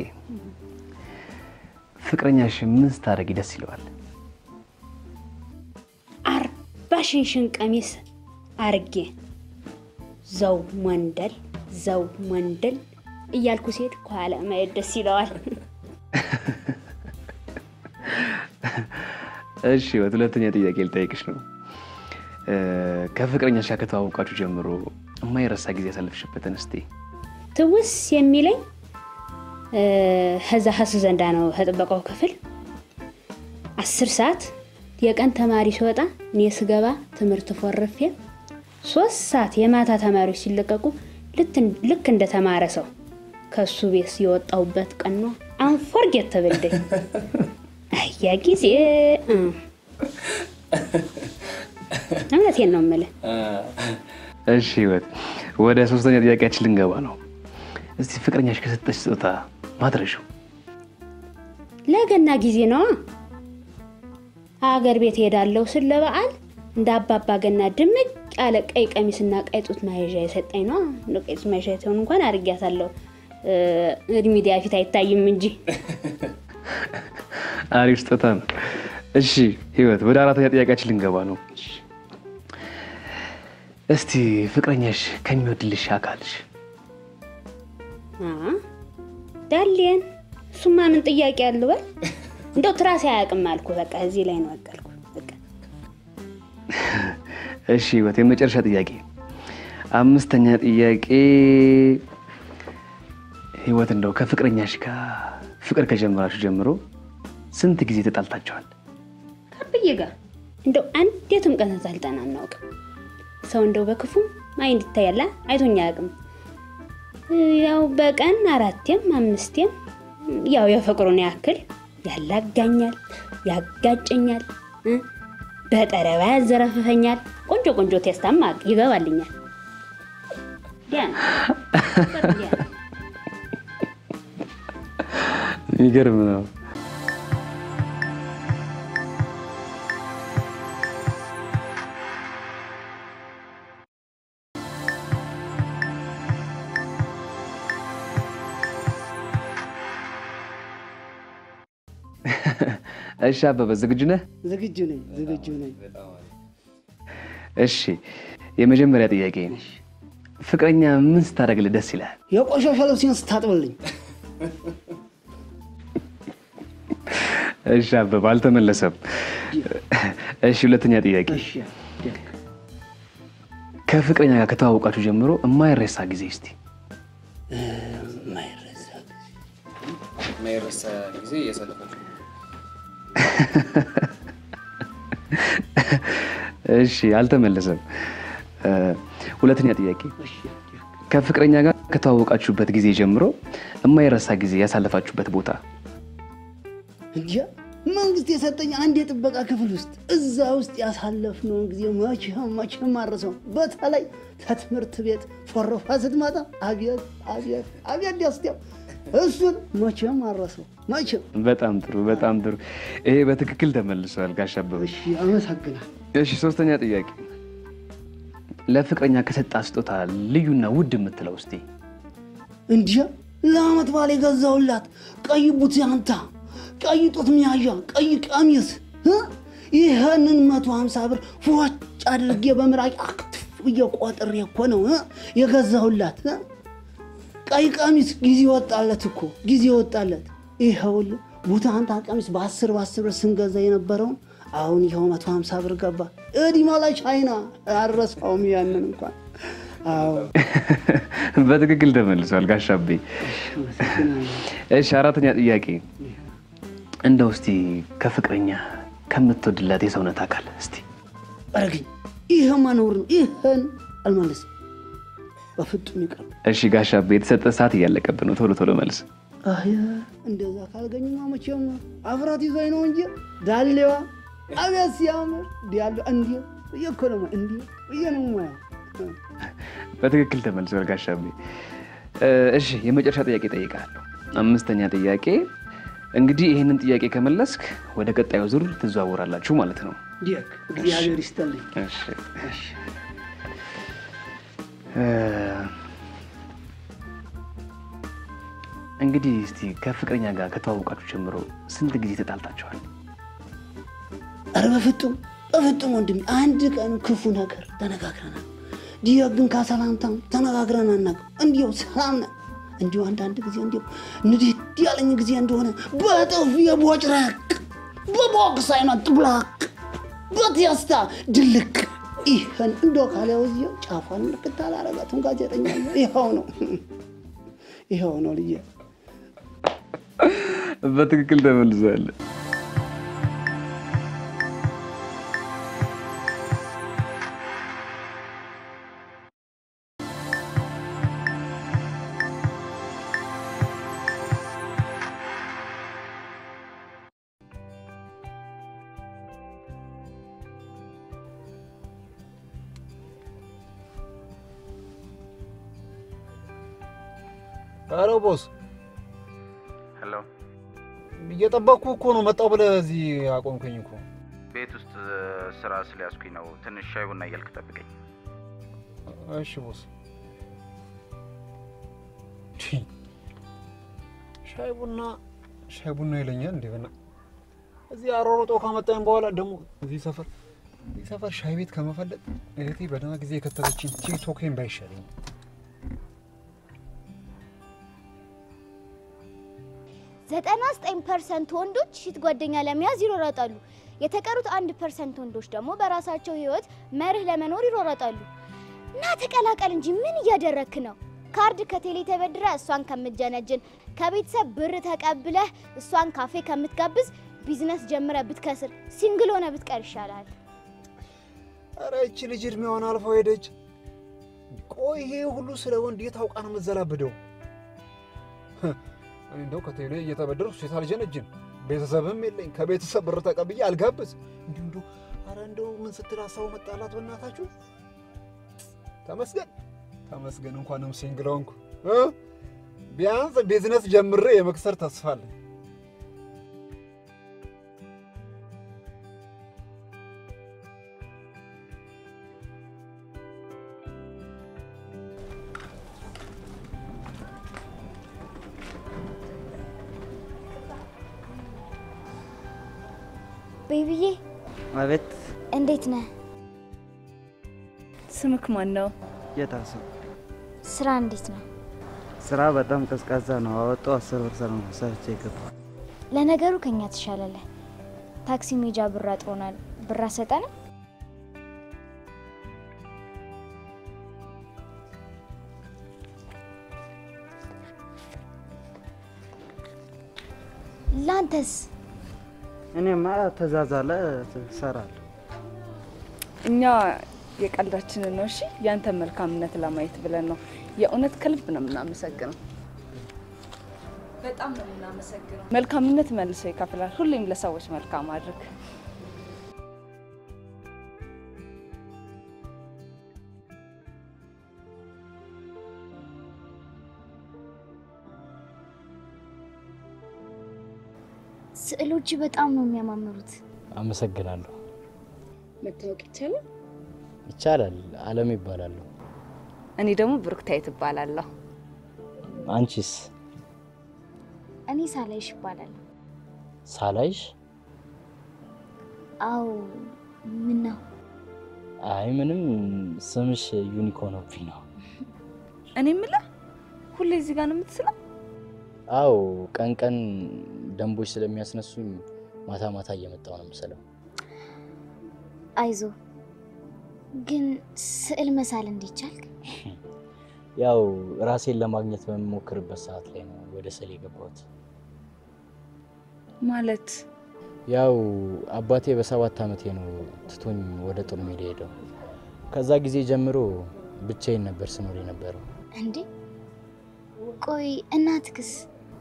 ፍቅረኛሽ ምን ስታደርጊ ደስ ይለዋል? አርባ ሽንሽን ቀሚስ አርጌ ዘው ወንደል ዘው ወንደል እያልኩ ሴት ከኋላ ማየት ደስ ይለዋል። እሺ ህይወት፣ ሁለተኛ ጥያቄ ልጠይቅሽ ነው። እ፣ ከፍቅረኛሽ ጋር ከተዋወቃችሁ ጀምሮ የማይረሳ ጊዜ ያሳለፍሽበትን እስቲ ትውስ የሚለኝ እ፣ ከዛ ሀስ ዘንዳ ነው ከጥበቃው ክፍል አስር ሰዓት የቀን ተማሪ ሲወጣ እኔ ስገባ ትምህርት ፎርፌ ሶስት ሰዓት የማታ ተማሪዎች ሲለቀቁ ልት- ልክ እንደ ተማረ ሰው ከሱ ቤት የወጣሁበት ቀን ነው። አንፎርጌት ተብልደኝ አያ ጊዜ እ። እውነቴን ነው የምልህ። እሺ ህይወት፣ ወደ ሶስተኛ ጥያቄያችን ልንገባ ነው። እስቲ ፍቅረኛሽ ከሰጠሽ ስጦታ ማድረሹ ለገና ጊዜ ነዋ። ሀገር ቤት ሄዳለሁ ስል ለበዓል እንደ አባባ ገና ድምቅ ያለ ቀይ ቀሚስና ቀይ ጡት ማያዣ የሰጠኝ ነው። እንደው ቀይ ጡት ማያዣ ሲሆን እንኳን አድርጊያታለሁ። ሚዲያ ፊት አይታይም እንጂ አሪፍ ስጦታ ነው። እሺ ህይወት፣ ወደ አራተኛ ጥያቄያችን ልንገባ ነው። እስቲ ፍቅረኛሽ ከሚወድልሽ አካልሽ አ፣ ዳሌን እሱማ ምን ጥያቄ አለው? በል እንደው ትራሴ አያውቅም አልኩ። በቃ እዚህ ላይ ነው ያቀልኩ። በቃ እሺ ህይወት፣ የመጨረሻ ጥያቄ፣ አምስተኛ ጥያቄ ህይወት፣ እንደው ከፍቅረኛሽ ጋር ፍቅር ከጀመራችሁ ጀምሮ ስንት ጊዜ ተጣልታችኋል? ከብዬ ጋር እንደው አንዴትም ቀን ተጣልተን አናውቅም። ሰው እንደው በክፉ አይን ይታያላ አይቶኛ አያውቅም። ያው በቀን አራቴም አምስቴም ያው የፍቅሩን ያክል ያላጋኛል፣ ያጋጨኛል፣ እ በጠረባ ያዘረፍፈኛል። ቆንጆ ቆንጆ ቴስታማ ይገባልኛል። ያ ነው። ያ ነው። የሚገርም ነው። እሺ አበበ ዝግጁ ነህ? ዝግጁ ነኝ፣ ዝግጁ ነኝ። እሺ የመጀመሪያ ጥያቄ ፍቅረኛ ምን ስታደርግልህ ደስ ይላል? የቆሻሻ ልብሴን ስታጥብልኝ እሺ አበበ አልተመለሰም። እሺ ሁለተኛ ጥያቄ እሺ፣ ደግ ከፍቅረኛ ጋር ከተዋወቃችሁ ጀምሮ የማይረሳ ጊዜ እስቲ ማይረሳ የማይረሳ ጊዜ እያሳለፋችሁ እሺ አልተመለሰም። እ፣ ሁለተኛ ጥያቄ እሺ፣ ደግ ከፍቅረኛ ጋር ከተዋወቃችሁበት ጊዜ ጀምሮ የማይረሳ ጊዜ ያሳለፋችሁበት ቦታ እንጃ መንግስት የሰጠኝ አንድ የጥበቃ ክፍል ውስጥ እዛ ውስጥ ያሳለፍነውን ጊዜ መቼም መቼም አረሰው። በተለይ ከትምህርት ቤት ፎረፋ ስትመጣ አብየት አብየት አብየት ደስታው እሱን መቼም አረሰው መቼም። በጣም ጥሩ በጣም ጥሩ። ይሄ በትክክል ተመልሰዋል ጋሽ አበበ። እሺ አመሰግናል። እሺ ሶስተኛ ጥያቄ ለፍቅረኛ ከሰጣ ስጦታ ልዩና ውድ የምትለው እስቲ እንዲያ ለአመት በዓል የገዛውላት ቀይ ቡትያንታ፣ ቀይ ጡት መያዣ፣ ቀይ ቀሚስ እ? ይህንን መቶ ሀምሳ ብር ፎጭ አድርጌ በምራቅ አክትፍ ብዬ ቆጥሬ እኮ ነው እ? የገዛሁላት እ? ቀይ ቀሚስ ጊዜ ወጣለት እኮ ጊዜ ወጣለት። ይኸውልህ ቡታንታ ቀሚስ በአስር በአስር ብር ስንገዛ የነበረውን አሁን ይኸው መቶ ሀምሳ ብር ገባ። እዲማ ላይ ቻይና አረሳውም ያንን እንኳን አዎ በትክክል ተመልሰዋል ጋሽ አቤ። እሺ አራተኛ ጥያቄ እንደው እስቲ ከፍቅረኛ ከምትወድላት የሰውነት አካል እስቲ አረገኝ። ይህ ማኖር ነው። ይህን አልመለስም በፍጹም ይቅር። እሺ ጋሽ አቤ የተሰጠ ሰዓት እያለቀብን ነው። ቶሎ ቶሎ መልስ። አይ እንደዛ ካልገኙማ መቼም አፍራት ይዞኝ ነው እንጂ ዳሌዋ አቤት ሲያምር ዲያለ እንዲ ብዬ እኮ ነው እንዲ ብዬ ነው የማየው። በትክክል ተመልሰዋል ጋሽ አቤ። እ፣ እሺ የመጨረሻ ጥያቄ ጠይቃለሁ። አምስተኛ ጥያቄ እንግዲህ ይህንን ጥያቄ ከመለስክ ወደ ቀጣዩ ዙር ትዘዋወራላችሁ ማለት ነው። ዲክ እግዚአብሔር ይስጠልኝ። እሺ እሺ እ፣ እንግዲህ እስቲ ከፍቅረኛ ጋር ከተዋወቃችሁ ጀምሮ ስንት ጊዜ ተጣልታችኋል? ኧረ በፍጹም በፍጹም ወንድሜ አንድ ቀን ክፉ ነገር ተነጋግረናል። ዲያ ግን ከሰላምታም ተነጋግረን አናውቅም። እንዲሁ ሰላም ነን። እንዲሁ አንዳንድ ጊዜ እንዲሁ ንዴት ያለኝ ጊዜ እንደሆነ በጥፊ የቦጭረቅ በቦክስ አይነት ጥብላቅ በቴስታ ድልቅ ይህን እንደ ካሊያው እዚያው ጫፏን ምልክት አላረጋትም። ጋዜጠኛ ይኸው ነው ይኸው ነው ልዬ በትክክል ተመልሷል። ኧረ ቦስ ሄሎ እየጠበቅኩ እኮ ነው። መጣሁ ብለህ እዚህ አቆምከኝ እኮ። ቤት ውስጥ ስራ ስለያዝኩኝ ነው። ትንሽ ሻይ ቡና እያልክ ጠብቀኝ። እሺ ቦስ። ሻይ ቡና ሻይ ቡና ይለኛል እንዴ? በና እዚህ አሯሩጦ ካመጣኝ በኋላ ደግሞ እዚህ ሰፈር እዚህ ሰፈር ሻይ ቤት ከመፈለግ እህቴ በደህና ጊዜ የከተለችኝ ቲክቶኬን ባይሻለኝ። ዘጠና ዘጠኝ ፐርሰንት ወንዶች ሺት ጓደኛ ለመያዝ ይሮረጣሉ። የተቀሩት አንድ ፐርሰንት ወንዶች ደግሞ በራሳቸው ህይወት መርህ ለመኖር ይሮረጣሉ። እና ተቀላቀል እንጂ ምን እያደረክ ነው? ካርድ ከቴሌ ተበድረ እሷን ከምትጀነጅን ከቤተሰብ ብር ተቀብለህ እሷን ካፌ ከምትጋብዝ ቢዝነስ ጀምረ ብትከስር ሲንግል ሆነ ብትቀር ይሻላል። ኧረ ይቺ ልጅ እድሜዋን አልፎ ሄደች። ቆይ ይሄ ሁሉ ስለ ወንድ የት አውቃ ነው የምትዘላብደው? እኔ እንደው ከቴሌ እየተበደርኩ ሴት አልጀነጅን፣ ቤተሰብም የለኝ። ከቤተሰብ ብር ተቀብዬ አልጋብዝ። እንዲሁ እንዲሁ ኧረ እንደው ምን ስትል ሀሳቡ መጣላት በእናታችሁ። ተመስገን ተመስገን፣ እንኳንም ሲንግል ሆንኩ። እ? ቢያንስ ቢዝነስ ጀምሬ የመክሰር ተስፋ አለኝ። ቤቢዬ አቤት። እንዴት ነህ? ስምክ ማን ነው? የታሱ ስራ እንዴት ነው? ስራ በጣም ቀዝቃዛ ነው። አወጣው አስር ብር ሰራ ነው ሰርቼ የገባው። ለነገሩ ከኛ ትሻላለህ። ታክሲ ሜጃ ብር አጥሮናል። ብር አሰጠንም? ላንተስ? እኔማ ተዛዛለ እሰራለሁ። እኛ የቀልዳችንን ነው። እሺ ያንተ መልካምነት ለማየት ብለን ነው። የእውነት ከልብ ነው የምናመሰግነው። በጣም ነው የምናመሰግነው። መልካምነት መልሶ ይከፍላል። ሁሌም ለሰዎች መልካም አድርግ። ስዕሎች በጣም ነው የሚያማምሩት። አመሰግናለሁ። መታወቅ ይቻላል? ይቻላል። አለም ይባላሉ። እኔ ደግሞ ብሩክታይት እባላለሁ። አንቺስ? እኔ ሳላይሽ እባላለሁ። ሳላይሽ? አዎ። ምን ነው? አይ ምንም፣ ስምሽ ዩኒክ ሆኖብኝ ነው። እኔ የምልህ ሁሌ እዚህ ጋር ነው የምትስለው? አዎ፣ ቀን ቀን ደንቦች ስለሚያስነሱኝ ማታ ማታ እየመጣው ነው የምስለው። አይዞ። ግን ስዕል መሳል እንዴት ቻልክ? ያው ራሴን ለማግኘት በምሞክርበት ሰዓት ላይ ነው ወደ ስዕል የገባሁት። ማለት ያው አባቴ በሰባት ዓመቴ ነው ትቶኝ ወደ ጦር ሜዳ ሄደው። ከዛ ጊዜ ጀምሮ ብቻዬን ነበር ስኖር የነበረው። እንዴ ቆይ እናትክስ?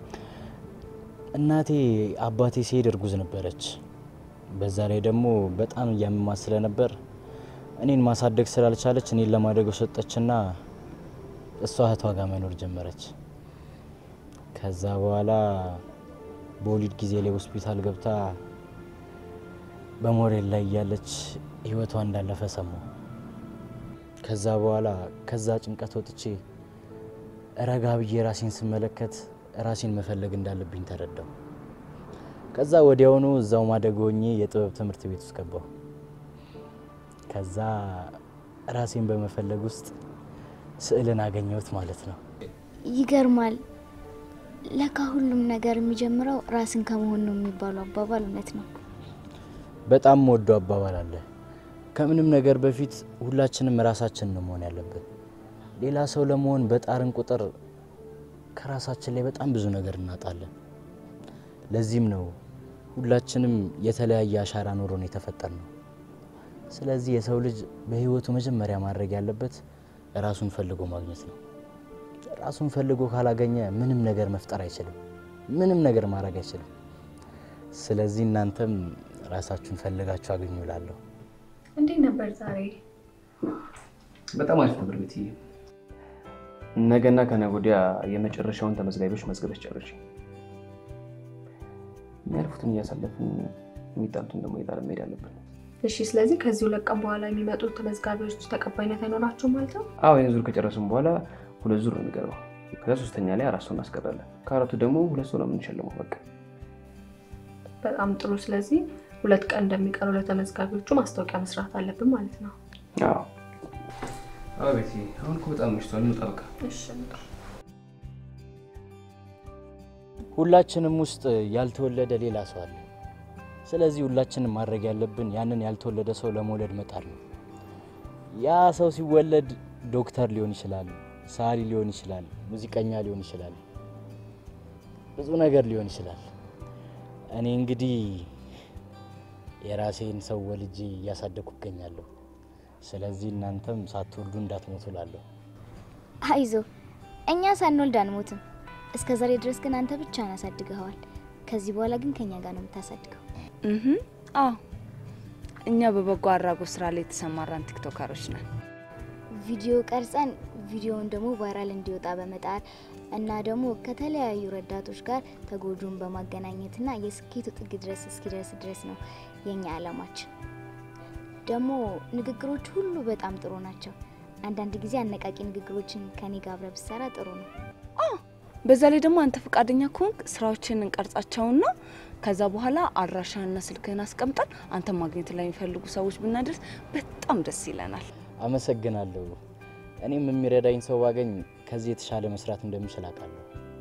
እናቴ አባቴ ሲሄድ እርጉዝ ነበረች። በዛ ላይ ደግሞ በጣም እያመማት ስለነበር እኔን ማሳደግ ስላልቻለች እኔን ለማደግ ሰጠችና እሷ እህቷ ጋር መኖር ጀመረች። ከዛ በኋላ በወሊድ ጊዜ ላይ ሆስፒታል ገብታ በሞሬል ላይ እያለች ህይወቷ እንዳለፈ ሰማሁ። ከዛ በኋላ ከዛ ጭንቀት ወጥቼ ረጋ ብዬ ራሴን ስመለከት ራሴን መፈለግ እንዳለብኝ ተረዳው። ከዛ ወዲያውኑ እዛው ማደግ ሆኜ የጥበብ ትምህርት ቤት ውስጥ ገባሁ። ከዛ ራሴን በመፈለግ ውስጥ ስዕልን አገኘሁት ማለት ነው። ይገርማል። ለካ ሁሉም ነገር የሚጀምረው ራስን ከመሆን ነው የሚባለው አባባል እውነት ነው። በጣም ወዶ አባባል አለ። ከምንም ነገር በፊት ሁላችንም ራሳችን ነው መሆን ያለብን። ሌላ ሰው ለመሆን በጣርን ቁጥር ከራሳችን ላይ በጣም ብዙ ነገር እናጣለን። ለዚህም ነው ሁላችንም የተለያየ አሻራ ኖሮን የተፈጠር ነው። ስለዚህ የሰው ልጅ በህይወቱ መጀመሪያ ማድረግ ያለበት ራሱን ፈልጎ ማግኘት ነው። ራሱን ፈልጎ ካላገኘ ምንም ነገር መፍጠር አይችልም። ምንም ነገር ማድረግ አይችልም። ስለዚህ እናንተም ራሳችሁን ፈልጋችሁ አግኙ እላለሁ። እንዴት ነበር ዛሬ? በጣም አሪፍ ነበር ቤትዬ። ነገና ከነገ ወዲያ የመጨረሻውን ተመዝጋቢዎች መዝገበች ጨርሽ። የሚያልፉትን እያሳለፍን የሚጣሉትን ደግሞ እየጣልን መሄድ አለብን። እሺ፣ ስለዚህ ከዚህ ሁለት ቀን በኋላ የሚመጡ ተመዝጋቢዎች ተቀባይነት አይኖራቸውም ማለት ነው? አዎ ይህን ዙር ከጨረስን በኋላ ሁለት ዙር ነው የሚገርመው። ከዛ ሶስተኛ ላይ አራት ሰው እናስቀራለን። ከአራቱ ደግሞ ሁለት ሰው ነው የምንሸልመው። በቃ በጣም ጥሩ። ስለዚህ ሁለት ቀን እንደሚቀሩ ለተመዝጋቢዎቹ ማስታወቂያ መስራት አለብን ማለት ነው። አዎ አዎ። ቤቲ አሁን እኮ በጣም መሽቷል። እንውጣ በቃ። እሺ ሁላችንም ውስጥ ያልተወለደ ሌላ ሰው አለ። ስለዚህ ሁላችንም ማድረግ ያለብን ያንን ያልተወለደ ሰው ለመውለድ መጣር ነው። ያ ሰው ሲወለድ ዶክተር ሊሆን ይችላል፣ ሰዓሊ ሊሆን ይችላል፣ ሙዚቀኛ ሊሆን ይችላል፣ ብዙ ነገር ሊሆን ይችላል። እኔ እንግዲህ የራሴን ሰው ወልጄ እያሳደግኩ እገኛለሁ። ስለዚህ እናንተም ሳትወልዱ እንዳትሞቱ እላለሁ። አይዞ እኛ ሳንወልድ አንሞትም። እስከ ዛሬ ድረስ ግን አንተ ብቻህን አሳድገኸዋል። ከዚህ በኋላ ግን ከኛ ጋር ነው የምታሳድገው። እህ አዎ፣ እኛ በበጎ አድራጎት ስራ ላይ የተሰማራን ቲክቶከሮች ነን። ቪዲዮ ቀርጸን ቪዲዮውን ደግሞ ቫይራል እንዲወጣ በመጣር እና ደግሞ ከተለያዩ ረዳቶች ጋር ተጎጂውን በማገናኘትና የስኬቱ ጥግ ድረስ እስኪደርስ ድረስ ነው የኛ አላማችን። ደግሞ ንግግሮች ሁሉ በጣም ጥሩ ናቸው። አንዳንድ ጊዜ አነቃቂ ንግግሮችን ከኔ ጋር አብረህ ብትሰራ ጥሩ ነው። በዛ ላይ ደግሞ አንተ ፈቃደኛ ከሆንክ ስራዎችን እንቀርጻቸውና ከዛ በኋላ አድራሻና ስልክህን አስቀምጠን አንተ ማግኘት ላይ የሚፈልጉ ሰዎች ብናደርስ በጣም ደስ ይለናል። አመሰግናለሁ። እኔም የሚረዳኝ ሰው ባገኝ ከዚህ የተሻለ መስራት እንደምችል አውቃለሁ።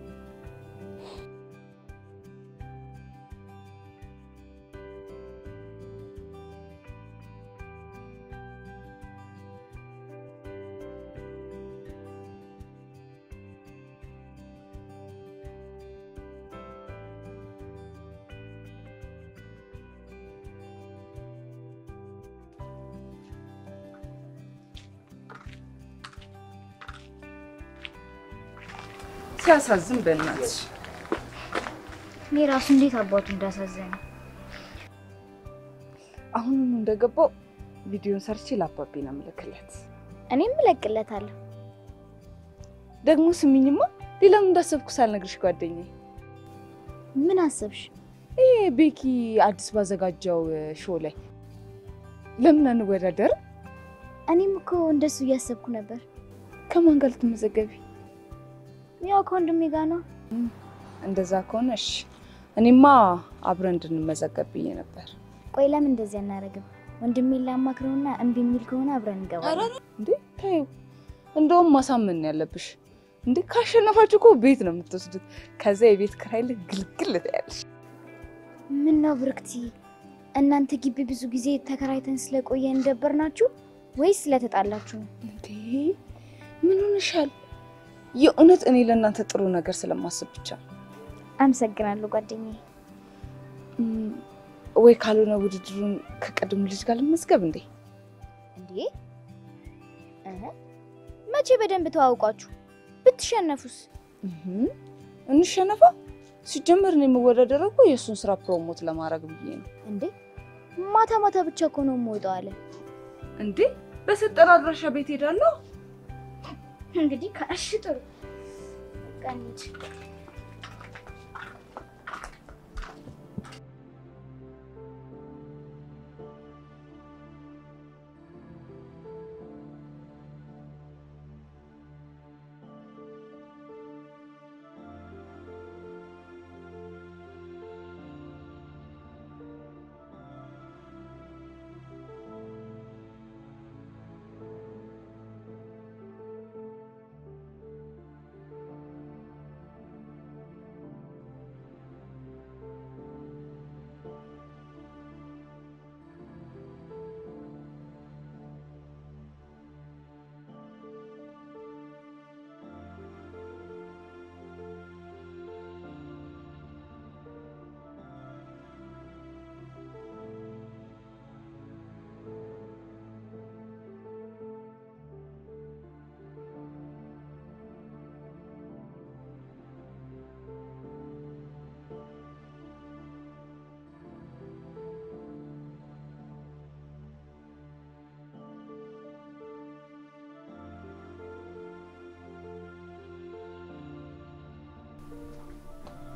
ሲያሳዝን በእናትሽ እኔ ራሱ እንዴት አባቱ እንዳሳዘነ አሁኑኑ እንደገባው ቪዲዮን ሰርቼ ለአባቤ ነው የምልክለት። እኔም እለቅለታለሁ። ደግሞ ስሚኝማ፣ ሌላም እንዳሰብኩ ሳልነግርሽ ጓደኛዬ። ምን አሰብሽ? ይሄ ቤኪ አዲስ ባዘጋጀው ሾው ላይ ለምን አንወዳደርም? እኔም እኮ እንደሱ እያሰብኩ ነበር። ከማን ጋር ልትመዘገቢ? ያው ከወንድሜ ጋር ነው። እንደዛ ከሆነ እሺ። እኔማ አብረን እንድንመዘገብ ብዬ ነበር። ቆይ ለምን እንደዚህ አናደርግም? ወንድሜን ላማክረውና እምቢ የሚል ከሆነ አብረን እንገባለን። እንዴ ታዩ፣ እንደውም ማሳመን ነው ያለብሽ። እንዴ ካሸነፋችሁ እኮ ቤት ነው የምትወስዱት። ከዛ የቤት ኪራይ ላይ ግልግል ትያለሽ። ምን ነው ብርክቲ፣ እናንተ ግቢ ብዙ ጊዜ ተከራይተን ስለቆየን ደበር ናችሁ ወይስ ስለተጣላችሁ ነው? እንዴ ምን ሆነሻል? የእውነት እኔ ለእናንተ ጥሩ ነገር ስለማስብ ብቻ ነው። አመሰግናለሁ ጓደኛዬ። እም፣ ወይ ካልሆነ ውድድሩን ከቀድሞ ልጅ ጋር ልመዝገብ እንዴ? እንዴ እህ፣ መቼ በደንብ ተዋውቋችሁ ብትሸነፉስ? እህም፣ እንሸነፋ። ሲጀመር እኔ የምወዳደረው እኮ የእሱን ስራ ፕሮሞት ለማድረግ ብዬ ነው። እንዴ ማታ ማታ ብቻ እኮ ነው የምወጣው አለ። እንዴ በሰጠን አድራሻ ቤት ሄዳለሁ። እንግዲህ ከእሺ ጥሩ በቃ እንሂድ።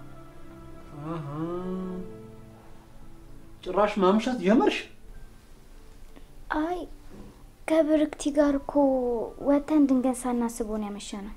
ጭራሽ ማምሸት ጀመርሽ? ከብርክቲ ጋር እኮ ወተን ድንገት ሳናስበው ነው ያመሸነው።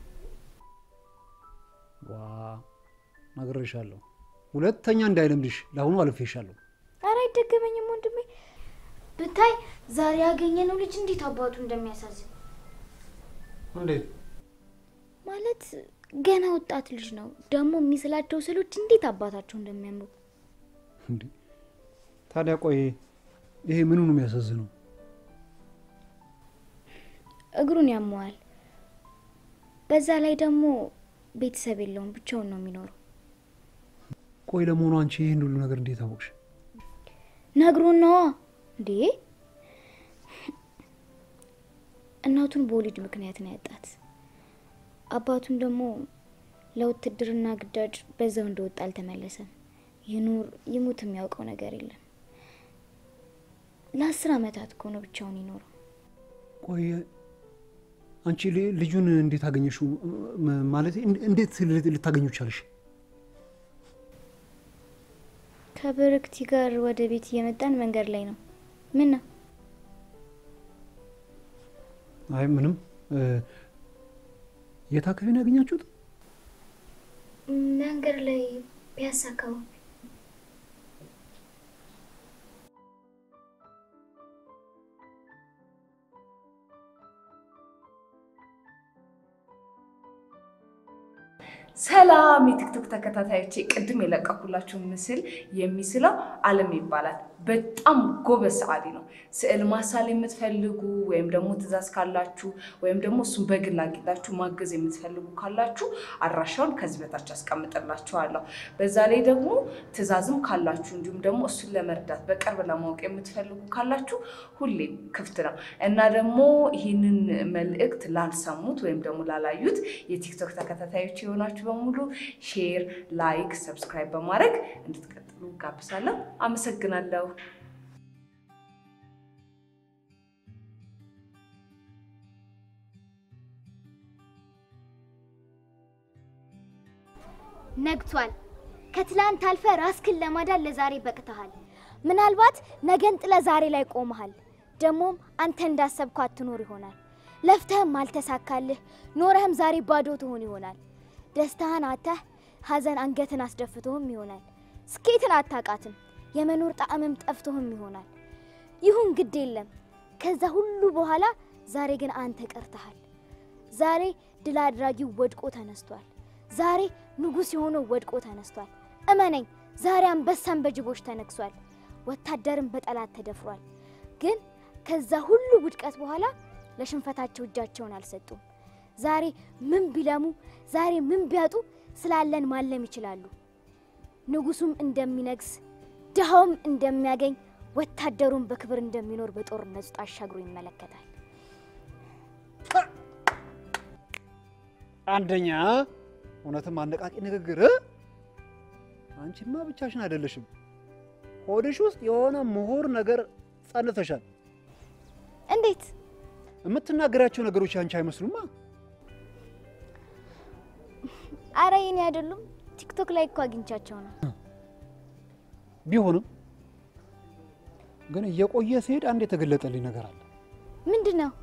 ዋ ነግሬሻለሁ። ሁለተኛ እንዳይለምድሽ ለአሁኑ አልፌሻለሁ። ኧረ አይደገመኝም ወንድሜ። ብታይ ዛሬ ያገኘነው ልጅ እንዴት አባቱ እንደሚያሳዝን እንዴት ማለት ገና ወጣት ልጅ ነው። ደግሞ የሚስላቸው ስሎች እንዴት አባታቸው እንደሚያምሩ እንዴ! ታዲያ ቆይ ይሄ ምኑ ነው የሚያሳዝነው? እግሩን ያመዋል። በዛ ላይ ደግሞ ቤተሰብ የለውም፣ ብቻውን ነው የሚኖረው። ቆይ ለመሆኑ አንቺ ይህን ሁሉ ነገር እንዴት አወቅሽ? ነግሮን ነዋ እንዴ። እናቱን በወሊድ ምክንያት ነው ያጣት። አባቱን ደግሞ ለውትድርና ግዳጅ በዛው እንደወጣ አልተመለሰም። ይኑር ይሙት የሚያውቀው ነገር የለም። ለአስር አመታት እኮ ነው ብቻውን ይኖረው። ቆይ አንቺ ል- ልጁን እንዴት አገኘሽው? ም- ማለት እንዴት ል- ልታገኙ ቻልሽ? ከብርክቲ ጋር ወደ ቤት እየመጣን መንገድ ላይ ነው። ምን ነው? አይ ምንም። እ፣ የት አካባቢ ነው ያገኛችሁት? መንገድ ላይ ፒያሳ አካባቢ ሰላም የቲክቶክ ተከታታዮቼ፣ ቅድም የለቀኩላችሁ ምስል የሚስለው አለም ይባላል። በጣም ጎበዝ ሰዓሊ ነው። ስዕል ማሳል የምትፈልጉ ወይም ደግሞ ትዕዛዝ ካላችሁ ወይም ደግሞ እሱን በግል አግኝታችሁ ማገዝ የምትፈልጉ ካላችሁ አድራሻውን ከዚህ በታች አስቀምጥላችኋለሁ። በዛ ላይ ደግሞ ትዕዛዝም ካላችሁ እንዲሁም ደግሞ እሱን ለመርዳት በቅርብ ለማወቅ የምትፈልጉ ካላችሁ ሁሌም ክፍት ነው እና ደግሞ ይህንን መልእክት ላልሰሙት ወይም ደግሞ ላላዩት የቲክቶክ ተከታታዮች የሆናችሁ በሙሉ ሼር፣ ላይክ፣ ሰብስክራይብ በማድረግ እንድትቀጥሉ ጋብዛለሁ። አመሰግናለሁ። ነግቷል። ከትላንት አልፈ ራስክን ለማዳን ለዛሬ በቅተሃል። ምናልባት ነገን ጥለ ዛሬ ላይ ቆመሃል። ደግሞም አንተ እንዳሰብኩ አትኖር ይሆናል። ለፍተህም አልተሳካልህ፣ ኖረህም ዛሬ ባዶ ትሆን ይሆናል። ደስታህን አተህ ሀዘን አንገትን አስደፍቶህም ይሆናል። ስኬትን አታቃትም፣ የመኖር ጣዕምም ጠፍቶህም ይሆናል። ይሁን ግድ የለም ከዛ ሁሉ በኋላ ዛሬ ግን አንተ ቀርተሃል። ዛሬ ድል አድራጊው ወድቆ ተነስቷል። ዛሬ ንጉሥ የሆነው ወድቆ ተነስቷል። እመነኝ፣ ዛሬ አንበሳን በጅቦች ተነግሷል። ወታደርን በጠላት ተደፍሯል። ግን ከዛ ሁሉ ውድቀት በኋላ ለሽንፈታቸው እጃቸውን አልሰጡም። ዛሬ ምን ቢለሙ፣ ዛሬ ምን ቢያጡ ስላለን ማለም ይችላሉ። ንጉሱም እንደሚነግስ፣ ድሃውም እንደሚያገኝ፣ ወታደሩም በክብር እንደሚኖር በጦርነት ውስጥ አሻግሮ ይመለከታል። አንደኛ እውነትም አነቃቂ ንግግር። አንቺማ ብቻሽን አይደለሽም። ሆድሽ ውስጥ የሆነ ምሁር ነገር ጸንተሻል። እንዴት? የምትናገራቸው ነገሮች አንቺ አይመስሉማ። አረ የኔ አይደሉም። ቲክቶክ ላይ እኮ አግኝቻቸው ነው። ቢሆንም ግን እየቆየ ሲሄድ አንድ የተገለጠልኝ ነገር አለ። ምንድን ነው?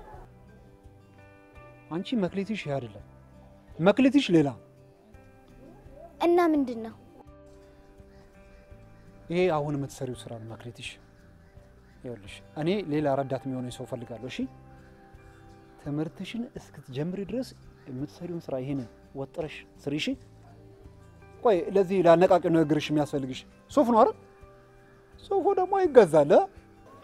አንቺ መክሊትሽ ይሄ አይደለም፣ መክሊትሽ ሌላ። እና ምንድን ነው? ይሄ አሁን የምትሰሪው ስራ ነው መክሊትሽ። ይኸውልሽ እኔ ሌላ ረዳት የሚሆነኝ ሰው ፈልጋለሁ። እሺ ትምህርትሽን እስክትጀምሪ ድረስ የምትሰሪውን ስራ ይሄንን ወጥረሽ ስሪ። እሺ ቆይ ለዚህ ለአነቃቂ ንግግርሽ የሚያስፈልግሽ ሱፍ ነው አይደል? ሱፉ ደግሞ ይገዛል። እ?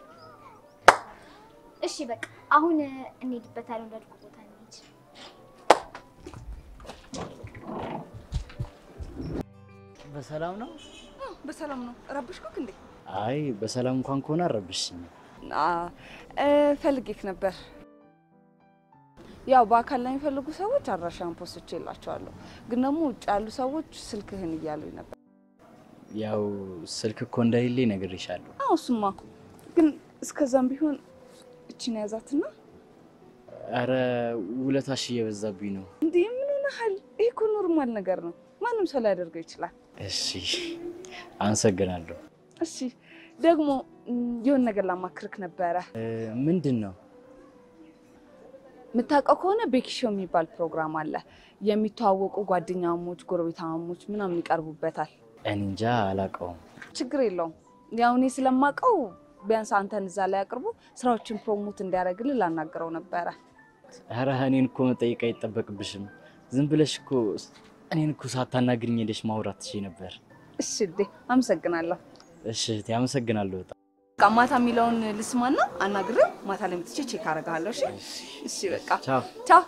እሺ በቃ አሁን እንሄድበታለን። ወዳልኩ ቦታ እንሂድ። በሰላም ነው? በሰላም ነው። ረብሽኩክ እንዴ? አይ በሰላም እንኳን ከሆነ አረብሽኝ። ፈልጌክ ነበር። ያው በአካል ላይ የሚፈልጉ ሰዎች አድራሻን ፖስቼ የላቸዋለሁ፣ ግን ደግሞ ውጭ ያሉ ሰዎች ስልክህን እያሉኝ ነበር። ያው ስልክ እኮ እንደሌለ ነግሬሻለሁ። አዎ እሱማ፣ ግን እስከዛም ቢሆን እችን ያዛትና አረ ውለታሽ እየበዛብኝ ነው። እንዲህ ምን ሆነሃል? ይህ እኮ ኖርማል ነገር ነው። ማንም ሰው ሊያደርገው ይችላል። እሺ አመሰግናለሁ። እሺ ደግሞ ም፣ የሆነ ነገር ላማክርክ ነበረ። እ፣ ምንድን ነው? የምታውቀው ከሆነ ቤኪሾ የሚባል ፕሮግራም አለ። የሚተዋወቁ ጓደኛሞች፣ ጎረቤታሞች ምናምን ይቀርቡበታል። እኔ እንጃ አላውቀውም። ችግር የለውም። ያው እኔ ስለማውቀው ቢያንስ አንተን እዛ ላይ አቅርቦ ስራዎችን ፕሮሞት እንዲያደርግልህ ላናግረው ነበረ። ኧረ እኔን እኮ መጠየቅ አይጠበቅብሽም። ዝም ብለሽ እኮ እኔን እኮ ሳታናግሪኝ ሄደሽ ማውራት ትችይ ነበር። እሺ እዴ፣ አመሰግናለሁ። እሺ እህቴ፣ አመሰግናለሁ በጣም። በቃ ማታ የሚለውን ልስማና አናግሬው ማታ ላይ መጥቼ ቼክ አደርግሃለሁ። እሺ እሺ፣ በቃ ቻው ቻው።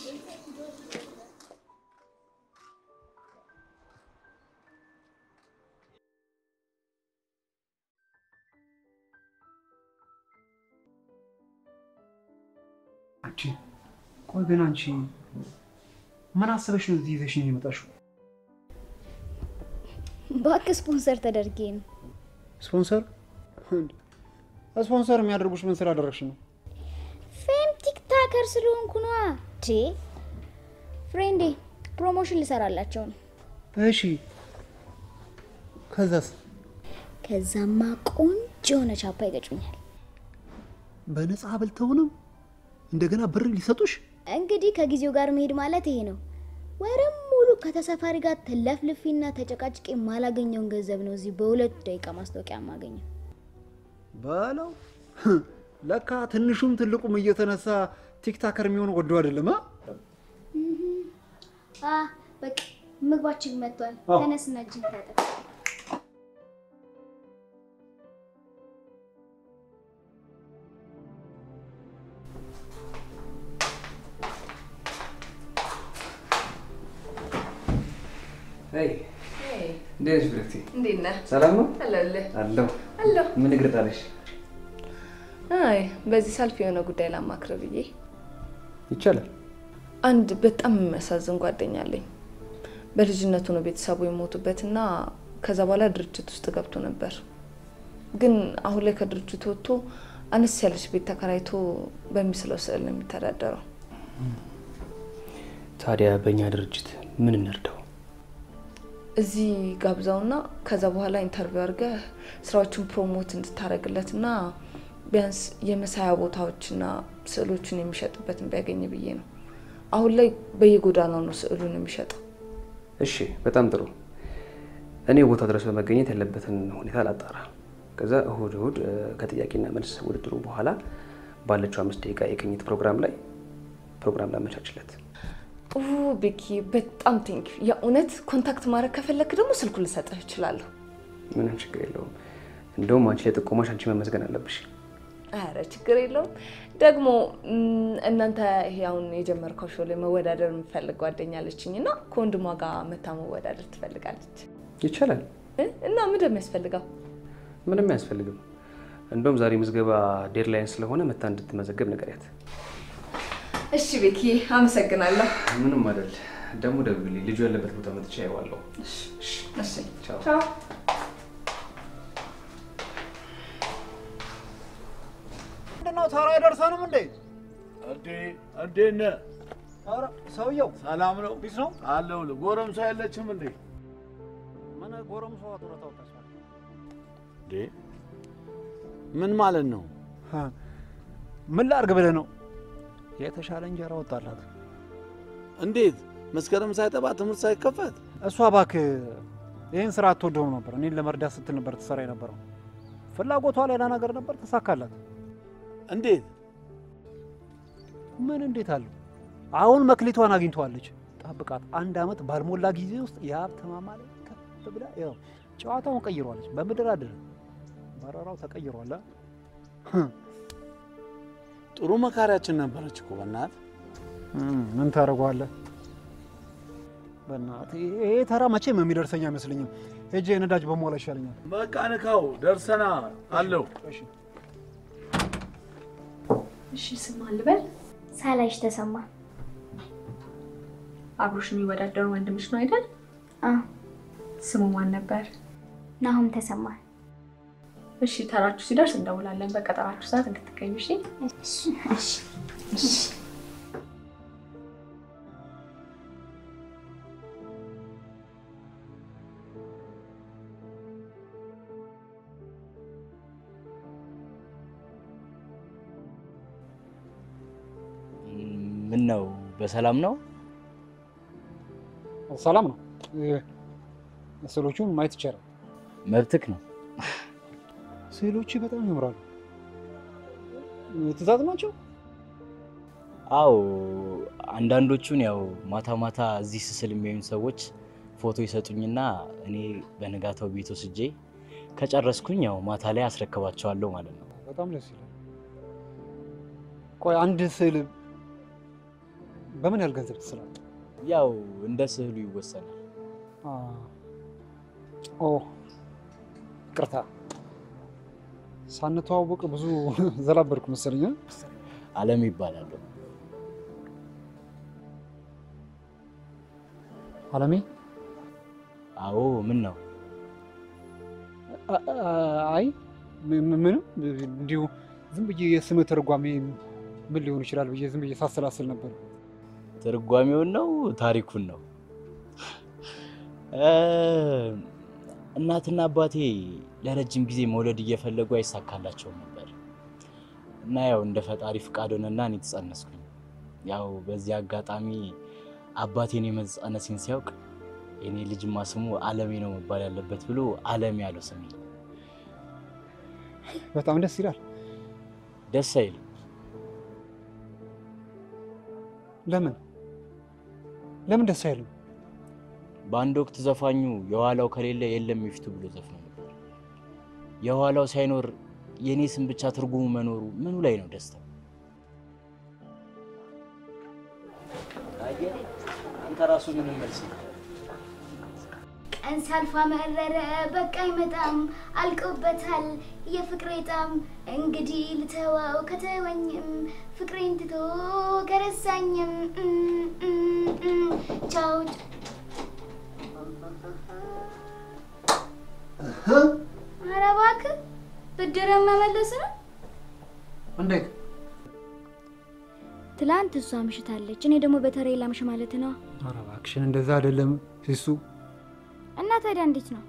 አንቺ ቆይ ግን አንቺ ምን አስበሽ ነው እዚህ ይዘሽኝ የመጣሽው? እባክህ ስፖንሰር ተደርጌ ነው። ስፖንሰር እንዴ? ስፖንሰር የሚያደርጉሽ ምን ስላደረግሽ ነው? ፌም ቲክታከር ስለሆንኩ ነዋ። ዴ ፍሬንዴ ፕሮሞሽን ልሰራላቸው ነው። እሺ ከዛስ? ከዛማ ቆንጆ የሆነ ቻፓ ይገጩኛል። በነፃ በልተውንም እንደገና ብር ሊሰጡሽ? እንግዲህ ከጊዜው ጋር መሄድ ማለት ይሄ ነው። ወርም ሙሉ ከተሰፋሪ ጋር ተለፍልፊና ተጨቃጭቄ የማላገኘውን ገንዘብ ነው እዚህ በሁለት ደቂቃ ማስታወቂያ የማገኘው። በለው ለካ ትንሹም ትልቁም እየተነሳ ቲክታከር የሚሆን ወዶ አይደለም። አ? አ በቃ ምግባችን መጥቷል። አዎ። ተነስና እጅን ታጠብ። እንዴት ነሽ ብርክቲ? እንዴት ነህ? ሰላም ነው? አለሁልህ። አለሁ። አለሁ። ምን እግር ጣለሽ? አይ በዚህ ሰልፍ የሆነ ጉዳይ ላማክር ብዬ ይቻላል። አንድ በጣም የሚያሳዝን ጓደኛ አለኝ። በልጅነቱ ነው ቤተሰቡ የሞቱበትና ከዛ በኋላ ድርጅት ውስጥ ገብቶ ነበር። ግን አሁን ላይ ከድርጅቱ ወጥቶ አነስ ያለች ቤት ተከራይቶ በሚስለው ስዕል ነው የሚተዳደረው። ታዲያ በእኛ ድርጅት ምን እንርዳው? እዚህ ጋብዛውና ከዛ በኋላ ኢንተርቪው አድርገህ ስራዎችን ፕሮሞት እንድታደርግለትና ቢያንስ የመሳያ ቦታዎችና ስዕሎችን የሚሸጥበትን ቢያገኝ ብዬ ነው። አሁን ላይ በየጎዳናው ነው ስዕሉን የሚሸጠው። እሺ፣ በጣም ጥሩ። እኔ ቦታ ድረስ በመገኘት ያለበትን ሁኔታ ላጣራ። ከዛ እሁድ እሁድ እ፣ ከጥያቄና መልስ ውድድሩ በኋላ ባለችው አምስት ደቂቃ የቅኝት ፕሮግራም ላይ ፕሮግራም ላመቻችለት። ኡ ቤኪ በጣም ቴንክ የእውነት ኮንታክት ማድረግ ከፈለክ ደግሞ ስልኩ ልሰጥህ እችላለሁ። ምንም ችግር የለውም። እንደውም አንቺ ለጥቆማሽ አንቺ መመስገን አለብሽ። አረ ችግር የለውም። ደግሞ እም፣ እናንተ ይሄ አሁን የጀመርከው ሾው ላይ መወዳደር የምፈልግ ጓደኛ አለችኝ እና ከወንድሟ ጋር መታ መወዳደር ትፈልጋለች ይቻላል። እ? እና ምንድን ነው የሚያስፈልገው? ምንም አያስፈልግም። እንደውም ዛሬ ምዝገባ ዴድላይን ስለሆነ መታ እንድትመዘገብ ንገሪያት። እሺ ቤኪ አመሰግናለሁ። ምንም አይደል። ደግሞ ደውልልኝ። ልጁ ያለበት ቦታ መጥቼ አየዋለሁ። እሺ ቻው። ቻው። ምንድነው ተራ አይደርሰንም እንዴ? እንዴ እንዴት ነህ? ኧረ ሰውየው ሰላም ነው? ቢስ ነው አለሁልህ። ጎረምሳ የለችም እንዴ? ምን ጎረምሷ ጡረታ ወጣች? እንዴ ምን ማለት ነው? ሀ፣ ምን ላድርግ ብለህ ነው? የተሻለ እንጀራ ወጣላት። እንዴት መስከረም ሳይጠባ ትምህርት ሳይከፈት? እሷ እባክህ ይህን ስራ አትወደውም ነበር። እኔን ለመርዳት ስትል ነበር ትሰራ የነበረው። ፍላጎቷ ሌላ ነገር ነበር፣ ተሳካላት። እንዴት? ምን እንዴት አለው? አሁን መክሊቷን አግኝተዋለች። ጠብቃት። አንድ አመት ባልሞላ ጊዜ ውስጥ የሀብት ማማ ላይ ከፍ ብላ ያው ጨዋታውን ቀይሯለች። በምድር አድር በረራው ተቀይሯል። አ? ጥሩ መካሪያችን ነበረች እኮ በእናትህ። እም፣ ምን ታደርገዋለህ? በእናትህ ይሄ ተራ መቼም የሚደርሰኝ አይመስለኝም። ሄጄ ነዳጅ በሞላ ይሻለኛል። በቃ ንካው፣ ደርሰና አለው። እሺ ስም አልበል። ሳላይሽ ተሰማ። አብሮሽ የሚወዳደሩ ወንድምሽ ነው አይደል? አዎ። ስሙ ማን ነበር? ናሁም ተሰማ። እሺ ተራችሁ ሲደርስ እንደውላለን። በቀጠራችሁ ሰዓት እንድትገኙ እሺ? እሺ እሺ። ምን ነው በሰላም ነው? ሰላም ነው። ስዕሎቹን ማየት ይቻላል። መብትክ ነው። ስዕሎች በጣም ያምራሉ። ትእዛዝ ናቸው። አዎ አንዳንዶቹን ያው ማታ ማታ እዚህ ስስል የሚያዩን ሰዎች ፎቶ ይሰጡኝና እኔ በንጋታው ቤት ወስጄ ከጨረስኩኝ ያው ማታ ላይ አስረክባቸዋለሁ ማለት ነው። በጣም ደስ ይላል። ቆይ አንድ ስዕል በምን ያህል ገንዘብ ትስላለህ? ያው እንደ ስዕሉ ይወሰናል። ኦ ይቅርታ፣ ሳንተዋወቅ ብዙ ዘላበድኩ መሰለኝ። አለም ይባላሉ። አለሜ? አዎ። ምን ነው? አይ ምንም፣ እንዲሁ ዝም ብዬ የስም ትርጓሜ ምን ሊሆን ይችላል ብዬ ዝም ብዬ ሳሰላስል ነበር። ትርጓሜውን ነው ታሪኩን ነው? እናትና አባቴ ለረጅም ጊዜ መውለድ እየፈለጉ አይሳካላቸውም ነበር እና ያው እንደ ፈጣሪ ፍቃድ ሆነና እኔ ተጸነስኩኝ። ያው በዚህ አጋጣሚ አባቴን የመጸነሴን ሲያውቅ የኔ ልጅማ ስሙ አለሜ ነው መባል ያለበት ብሎ አለሜ ያለው ስሜ። በጣም ደስ ይላል። ደስ አይልም? ለምን ለምን ደስ አይልም? በአንድ ወቅት ዘፋኙ የኋላው ከሌለ የለም የፊቱ ብሎ ዘፍኖ ነበር። የኋላው ሳይኖር የእኔ ስም ብቻ ትርጉሙ መኖሩ ምኑ ላይ ነው ደስታው? አንተ ራሱ ምንም መልስ ቀን ሳልፋ መረረ በቃ አይመጣም አልቆበታል የፍቅሬ ጣም እንግዲህ ልተወው ከተወኝም ፍቅሬን ትቶ ከረሳኝም ቻው ኧረ እባክህ ብድርን መመለስ ነው እንዴት? ትላንት እሷ አምሽታለች፣ እኔ ደግሞ በተሬ ላምሽ ማለት ነው። ኧረ እባክሽን እንደዛ አይደለም ሲሱ። እና ታዲያ እንዴት ነው?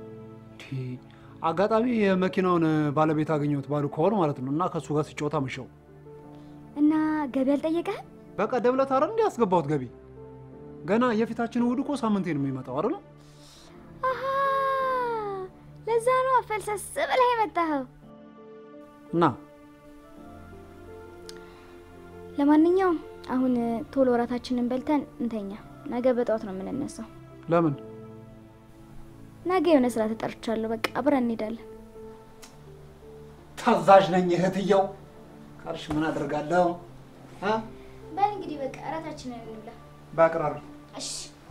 አጋጣሚ የመኪናውን ባለቤት አገኘሁት ባሉ ከሆነ ማለት ነው እና ከእሱ ጋር ሲጫወት አመሸው። እና ገቢ አልጠየቀህም? በቀደም ዕለት አይደል እንዲህ ያስገባሁት ገቢ። ገና የፊታችን እሑድ እኮ ሳምንቴ ነው የሚመጣው አይደል? አሃ ለዛ ነው ፈልሰስ ብለህ የመጣኸው። እና ለማንኛውም አሁን ቶሎ እራታችንን በልተን እንተኛ። ነገ በጠዋት ነው የምንነሳው። ለምን? ነገ የሆነ ስራ ተጠርቻለሁ። በቃ አብረን እንሄዳለን። ታዛዥ ነኝ እህትየው ካልሽ ምን አደርጋለሁ? በል እንግዲህ በቃ እራታችንን እንብላ። በአቅራር እሺ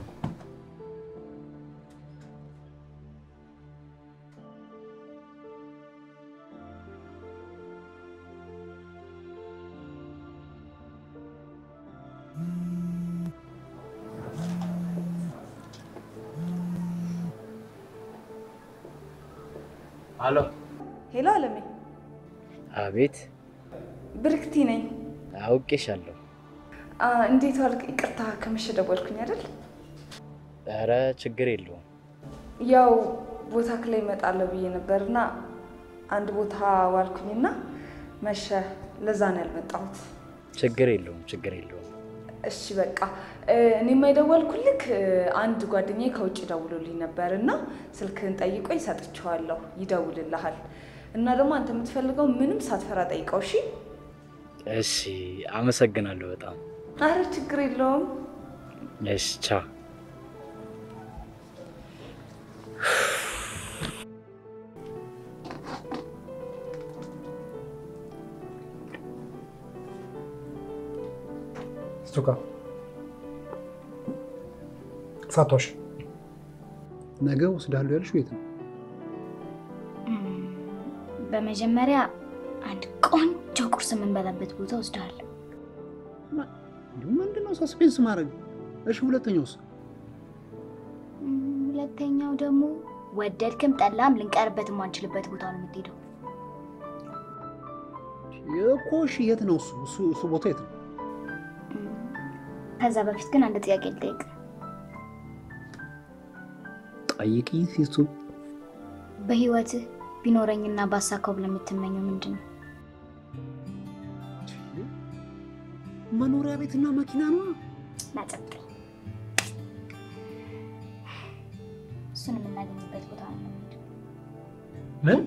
አሎ። ሄሎ አለሜ። አቤት። ብርክቲ ነኝ። አውቄሻለሁ። አ፣ እንዴት ዋልክ? ይቅርታ ከመሸ ደወልኩኝ አይደል? ኧረ ችግር የለውም። ያው ቦታ ላይ እመጣለሁ ብዬ ነበርና አንድ ቦታ ዋልኩኝና መሸ። ለዛ ነው ያልመጣሁት። ችግር የለውም፣ ችግር የለውም። እሺ በቃ እኔማ የደወልኩልክ አንድ ጓደኛዬ ከውጭ ደውሎልኝ ነበር እና ስልክህን ጠይቆኝ ሰጥቼዋለሁ። ይደውልልሃል እና ደግሞ አንተ የምትፈልገው ምንም ሳትፈራ ጠይቀው። እሺ እሺ፣ አመሰግናለሁ በጣም። አረ ችግር የለውም። እሺ፣ ቻው። ስቱካ ሳቶሽ ነገ ወስዳለሁ ያልሽው የት ነው? በመጀመሪያ አንድ ቆንጆ ቁርስ የምንበላበት ቦታ ወስደዋለሁ። ምንድን ነው ሰስፔንስ ማድረግ? እሺ ሁለተኛውስ? ሁለተኛው ደግሞ ወደድክም ጠላም ልንቀርበት የማንችልበት ቦታ ነው የምትሄደው። እኮ እሺ የት ነው እሱ? እሱ እሱ ቦታ የት ነው? ከዛ በፊት ግን አንድ ጥያቄ ልጠይቅ። ጠይቂኝ ሲሱ። በህይወትህ ቢኖረኝና ባሳካው ብለህ የምትመኘው ምንድን ነው? መኖሪያ ቤትና መኪና ነው። ናጨቅ እሱን የምናገኝበት ቦታ ነው የምንሄደው። ምን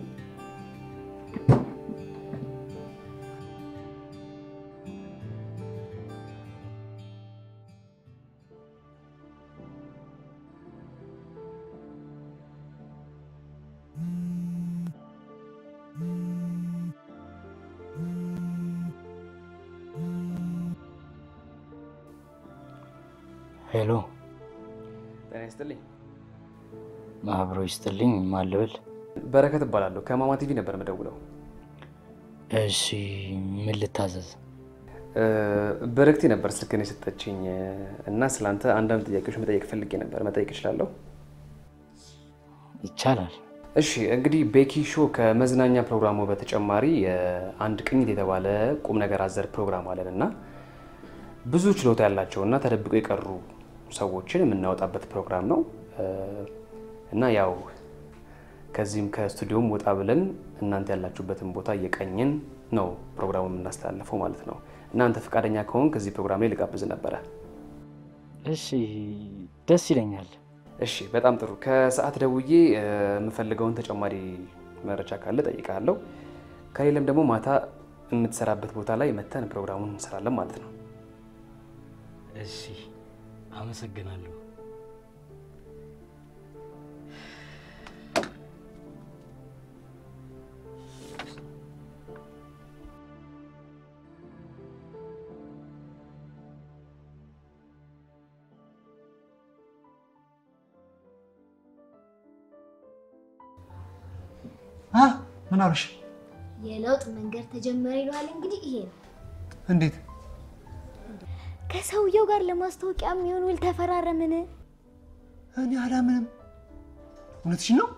ሄሎ፣ ጤና ይስጥልኝ። ማህበሮ ይስጥልኝ። ማን ልበል? በረከት እባላለሁ። ከማማ ቲቪ ነበር የምደውለው። እሺ፣ ምን ልታዘዝ? በረክቴ ነበር ስልክን የሰጠችኝ እና ስለአንተ አንዳንድ ጥያቄዎች መጠየቅ ፈልጌ ነበር። መጠየቅ እችላለሁ? ይቻላል። እሺ እንግዲህ ቤኪ ሾው ከመዝናኛ ፕሮግራሙ በተጨማሪ አንድ ቅኝት የተባለ ቁም ነገር አዘል ፕሮግራም አለን እና ብዙ ችሎታ ያላቸው እና ተደብቀው የቀሩ ሰዎችን የምናወጣበት ፕሮግራም ነው እና ያው ከዚህም ከስቱዲዮም ወጣ ብለን እናንተ ያላችሁበትን ቦታ እየቀኝን ነው ፕሮግራሙ የምናስተላልፈው ማለት ነው። እናንተ ፈቃደኛ ከሆን ከዚህ ፕሮግራም ላይ ልጋብዝ ነበረ። እሺ፣ ደስ ይለኛል። እሺ፣ በጣም ጥሩ። ከሰዓት ደውዬ የምፈልገውን ተጨማሪ መረጃ ካለ ጠይቃለሁ። ከሌለም ደግሞ ማታ የምትሰራበት ቦታ ላይ መተን ፕሮግራሙን እንሰራለን ማለት ነው። እሺ፣ አመሰግናለሁ። ምን አሉሽ? የለውጥ መንገድ ተጀመረ ይለዋል። እንግዲህ ይሄ ነው። እንዴት? ከሰውየው ጋር ለማስታወቂያ የሚሆን ውል ተፈራረምን። እኔ አላምንም። እውነትሽን ነው?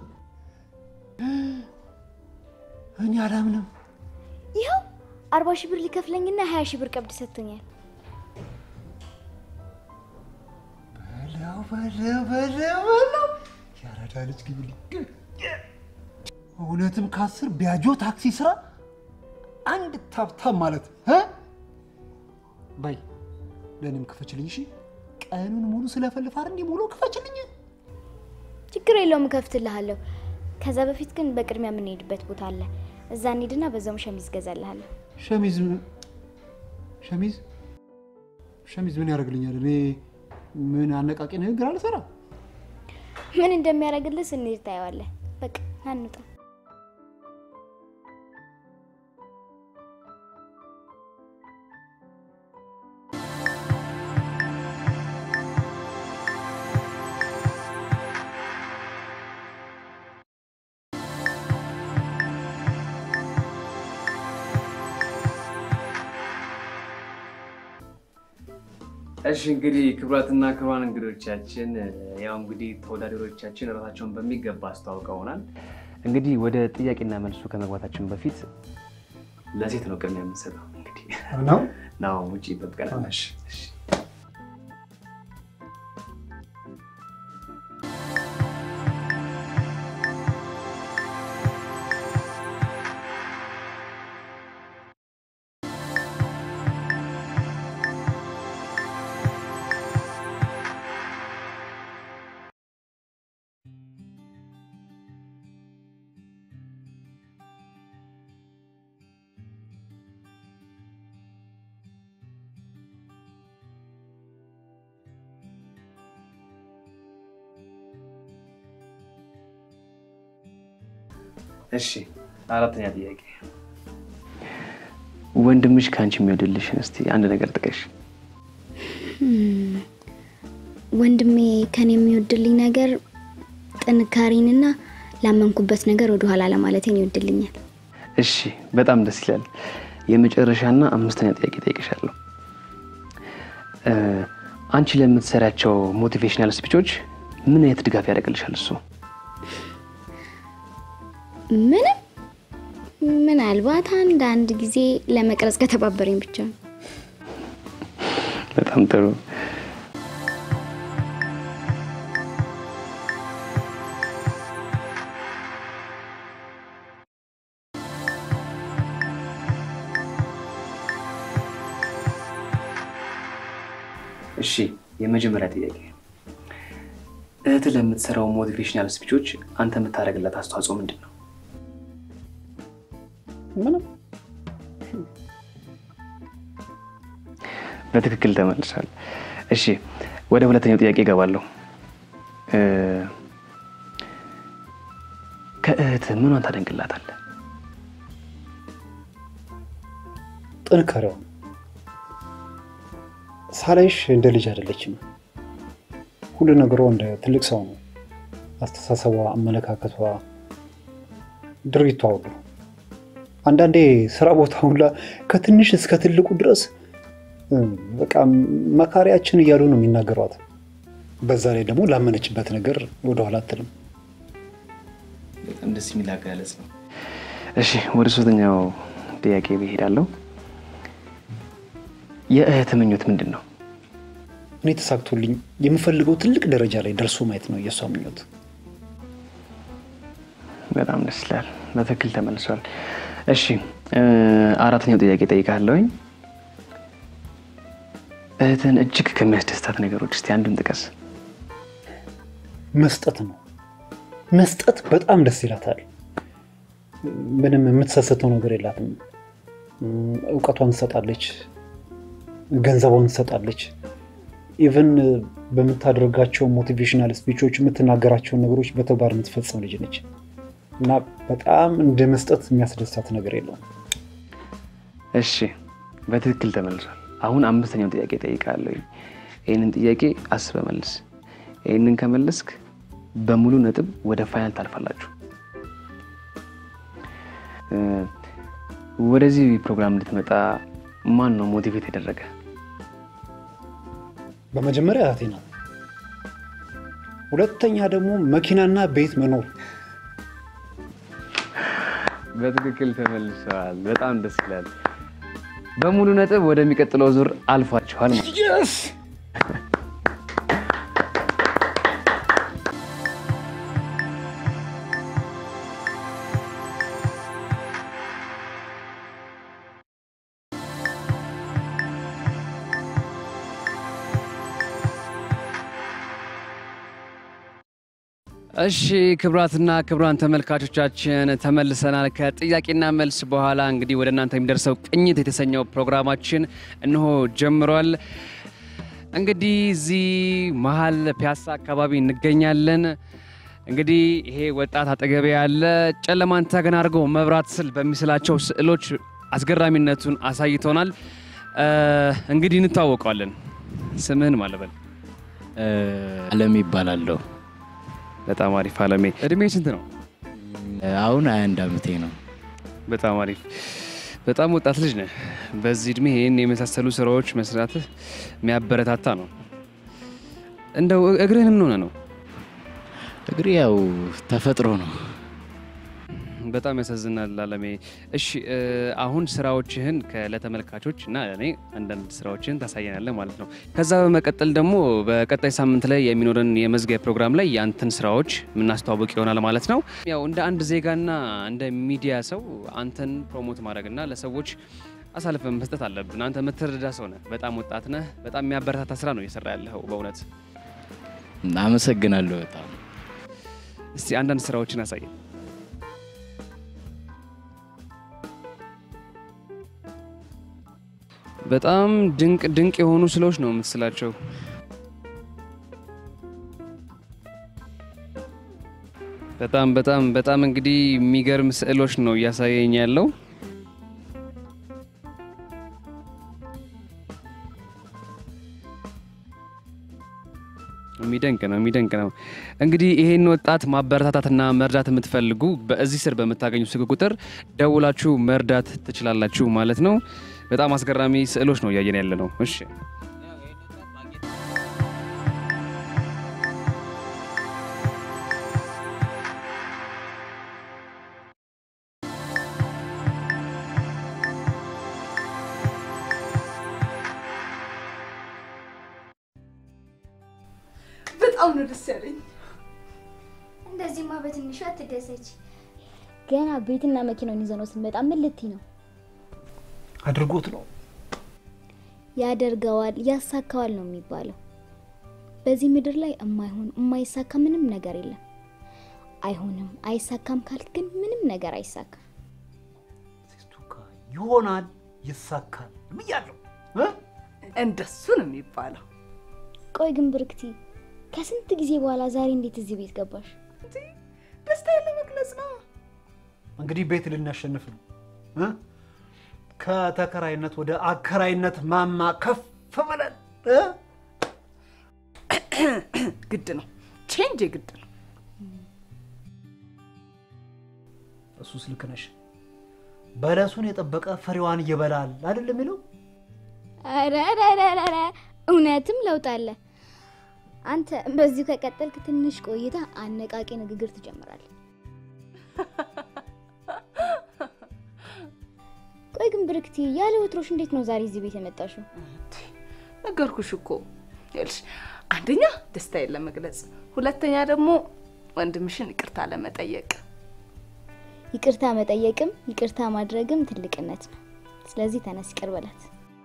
እኔ አላምንም። ይኸው አርባ ሺህ ብር ሊከፍለኝና ሀያ ሺህ ብር ቀብድ ሰጥቶኛል። በለው በለው በለው በለው ያራዳ ልጅ ግብልኝ እውነትም ከአስር ቢያጆ ታክሲ ስራ አንድ ታብታብ ማለት እ በይ ለእኔም ክፈችልኝ። እሺ ቀኑን ሙሉ ስለፈልፍ አይደል እንዲህ ሙሉ ክፈችልኝ። ችግር የለውም እከፍትልሃለሁ። ከዛ በፊት ግን በቅድሚያ የምንሄድበት ቦታ አለ። እዛ እንሂድና በዛውም ሸሚዝ ገዛልሃለሁ። ሸሚዝ ሸሚዝ ሸሚዝ ምን ያደርግልኛል? እኔ ምን አነቃቂ ንግግር አልሰራ። ምን እንደሚያደርግልህ ስንሄድ ታየዋለህ። በቃ ና እንውጣ። እሺ እንግዲህ ክቡራትና ክቡራን እንግዶቻችን ያው እንግዲህ ተወዳዳሪዎቻችን ራሳቸውን በሚገባ አስተዋውቀውናል። እንግዲህ ወደ ጥያቄና መልሱ ከመግባታችን በፊት ለሴት ነው ቅድሚያ የምንሰጠው። እንግዲህ ነው ነው ውጭ ይጠብቀናል። እሺ እሺ አራተኛ ጥያቄ ወንድምሽ ከአንቺ የሚወድልሽን እስቲ አንድ ነገር ጥቀሽ። ወንድሜ ከኔ የሚወድልኝ ነገር ጥንካሬንና ላመንኩበት ነገር ወደኋላ ለማለቴን ይወድልኛል። እሺ በጣም ደስ ይላል። የመጨረሻና አምስተኛ ጥያቄ ጠይቅሻለሁ። አንቺ ለምትሰሪያቸው ሞቲቬሽናል ስፒቾች ምን አይነት ድጋፍ ያደርግልሻል እሱ? ምንም ምናልባት አንዳንድ ጊዜ ለመቅረጽ ከተባበረኝ ብቻ ነው። በጣም ጥሩ። እሺ የመጀመሪያ ጥያቄ እህት ለምትሰራው ሞቲቬሽናል ስፒቾች አንተ የምታደርግላት አስተዋጽኦ ምንድን ነው? ምንም በትክክል ተመልሷል። እሺ ወደ ሁለተኛው ጥያቄ እገባለሁ። እ፣ ከእህት ምኗን ታደንቅላታለህ? ጥንካሬዋ ሳላይሽ እንደ ልጅ አይደለችም። ሁሉ ነገሯ እንደ ትልቅ ሰው ነው። አስተሳሰቧ፣ አመለካከቷ፣ ድርጊቷ ሁሉ አንዳንዴ ስራ ቦታ ሁላ ከትንሽ እስከ ትልቁ ድረስ እ፣ በቃ መካሪያችን እያሉ ነው የሚናገሯት። በዛ ላይ ደግሞ ላመነችበት ነገር ወደኋላ አትልም። በጣም ደስ የሚል አገላለጽ ነው። እሺ ወደ ሶስተኛው ጥያቄ ብሄዳለሁ። የእህት ምኞት ምንድን ነው? እኔ ተሳክቶልኝ የምፈልገው ትልቅ ደረጃ ላይ ደርሶ ማየት ነው የእሷ ምኞት። በጣም ደስ ይላል። በትክክል ተመልሷል። እሺ እ፣ አራተኛው ጥያቄ ጠይቃለሁኝ። እህትን እጅግ ከሚያስደስታት ነገሮች እስቲ አንዱን ጥቀስ። መስጠት ነው። መስጠት በጣም ደስ ይላታል። ምንም የምትሰስተው ነገር የላትም። እም፣ እውቀቷን ትሰጣለች፣ ገንዘቧን ትሰጣለች። ኢቨን በምታደርጋቸው ሞቲቬሽናል ስፒቾች የምትናገራቸውን ነገሮች በተግባር የምትፈጽም ልጅ ነች እና በጣም እንደ መስጠት የሚያስደስታት ነገር የለውም። እሺ በትክክል ተመልሷል። አሁን አምስተኛውን ጥያቄ ጠይቃለሁ። ይህንን ጥያቄ አስበህ መልስ። ይህንን ከመለስክ በሙሉ ነጥብ ወደ ፋይናል ታልፋላችሁ። እ፣ ወደዚህ ፕሮግራም እንድትመጣ ማን ነው ሞቲቬት ያደረገ? በመጀመሪያ እህቴ ናት። ሁለተኛ ደግሞ መኪናና ቤት መኖር። በትክክል ተመልሰዋል። በጣም ደስ ይላል። በሙሉ ነጥብ ወደሚቀጥለው ዙር አልፏችኋል ማለት ነው። እሺ ክቡራትና ክቡራን ተመልካቾቻችን ተመልሰናል። ከጥያቄና መልስ በኋላ እንግዲህ ወደ እናንተ የሚደርሰው ቅኝት የተሰኘው ፕሮግራማችን እንሆ ጀምሯል። እንግዲህ እዚህ መሀል ፒያሳ አካባቢ እንገኛለን። እንግዲህ ይሄ ወጣት አጠገቤ ያለ ጨለማን ተገን አድርገው መብራት ስል በሚስላቸው ስዕሎች አስገራሚነቱን አሳይቶናል። እ፣ እንግዲህ እንታወቀዋለን። ስምህን ማለበል አለም ይባላለሁ። በጣም አሪፍ አለሜ። እድሜ ስንት ነው? አሁን ሀያ አንድ ዓመቴ ነው። በጣም አሪፍ። በጣም ወጣት ልጅ ነህ። በዚህ እድሜ ይህን የመሳሰሉ ስራዎች መስራትህ የሚያበረታታ ነው። እንደው እግርህን ምን ሆነ ነው? እግሬ ያው ተፈጥሮ ነው። በጣም ያሳዝናል አለሜ። እሺ እ፣ አሁን ስራዎችህን ከ- ለተመልካቾች እና ለእኔ አንዳንድ ስራዎችህን ታሳየናለህ ማለት ነው። ከዛ በመቀጠል ደግሞ በቀጣይ ሳምንት ላይ የሚኖረን የመዝጊያ ፕሮግራም ላይ የአንተን ስራዎች የምናስተዋውቅ ይሆናል ማለት ነው። ያው እንደ አንድ ዜጋና እንደ ሚዲያ ሰው አንተን ፕሮሞት ማድረግና ለሰዎች አሳልፈን መስጠት አለብን። አንተ የምትረዳ ሰው ነህ። በጣም ወጣት ነህ። በጣም የሚያበረታታ ስራ ነው እየሰራ ያለኸው በእውነት። አመሰግናለሁ በጣም እስቲ አንዳንድ ስራዎችን አሳየን። በጣም ድንቅ ድንቅ የሆኑ ስዕሎች ነው የምትስላቸው። በጣም በጣም በጣም እንግዲህ የሚገርም ስዕሎች ነው እያሳየኝ ያለው። የሚደንቅ ነው የሚደንቅ ነው። እንግዲህ ይሄን ወጣት ማበረታታትና መርዳት የምትፈልጉ በዚህ ስር በምታገኙ ስልክ ቁጥር ደውላችሁ መርዳት ትችላላችሁ ማለት ነው። በጣም አስገራሚ ስዕሎች ነው እያየን ያለ ነው። እሺ በጣም ነው ደስ ያለኝ። እንደዚህማ በትንሹ አትደሰች። ገና ቤትና መኪናውን ይዘነው ስንመጣ ምን ልትይ ነው? አድርጎት ነው ያደርገዋል፣ ያሳካዋል ነው የሚባለው። በዚህ ምድር ላይ የማይሆን የማይሳካ ምንም ነገር የለም። አይሆንም አይሳካም ካልክ ግን ምንም ነገር አይሳካም። ይሆናል፣ ይሳካል ብያለሁ። እንደሱ ነው የሚባለው። ቆይ ግን ብርክቲ ከስንት ጊዜ በኋላ ዛሬ እንዴት እዚህ ቤት ገባሽ? ደስታዬን ለመግለጽ ነው። እንግዲህ ቤት ልናሸንፍ ነው እ? ከተከራይነት ወደ አከራይነት ማማ ከፍ ብለን እ? ግድ ነው፣ ቼንጅ ግድ ነው። እሱስ ልክ ነሽ። በለሱን የጠበቀ ፍሬዋን ይበላል አይደል የሚለው? ኧረ ኧረ ኧረ ኧረ፣ እውነትም ለውጥ አለ። አንተ በዚሁ ከቀጠልክ ትንሽ ቆይታ አነቃቂ ንግግር ትጀምራለህ። ቆይ ግን ብርክቲ፣ ያለ ወትሮሽ እንዴት ነው ዛሬ እዚህ ቤት የመጣሽው? ነገርኩሽ እኮ ይኸውልሽ፣ አንደኛ ደስታዬን ለመግለጽ፣ ሁለተኛ ደግሞ ወንድምሽን ይቅርታ ለመጠየቅ። ይቅርታ መጠየቅም ይቅርታ ማድረግም ትልቅነት ነው። ስለዚህ ተነስ ይቅር በላት።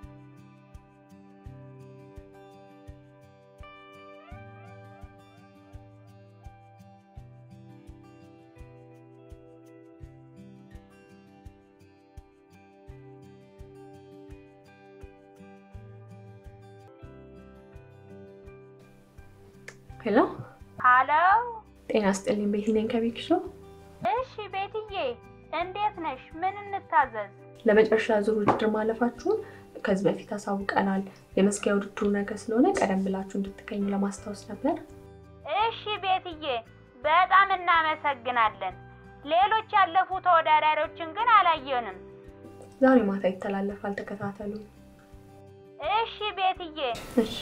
ሄሎ፣ ሀሎ። ጤና ስጥልኝ። ቤት ነኝ ከቤት ሾው። እሺ ቤትዬ፣ እንዴት ነሽ? ምን እንታዘዝ? ለመጨረሻ ዙር ውድድር ማለፋችሁን ከዚህ በፊት አሳውቀናል። የመዝጊያ ውድድሩ ነገ ስለሆነ ቀደም ብላችሁ እንድትገኙ ለማስታወስ ነበር። እሺ ቤትዬ፣ በጣም እናመሰግናለን። ሌሎች ያለፉ ተወዳዳሪዎችን ግን አላየንም። ዛሬ ማታ ይተላለፋል፣ ተከታተሉ። እሺ ቤትዬ። እሺ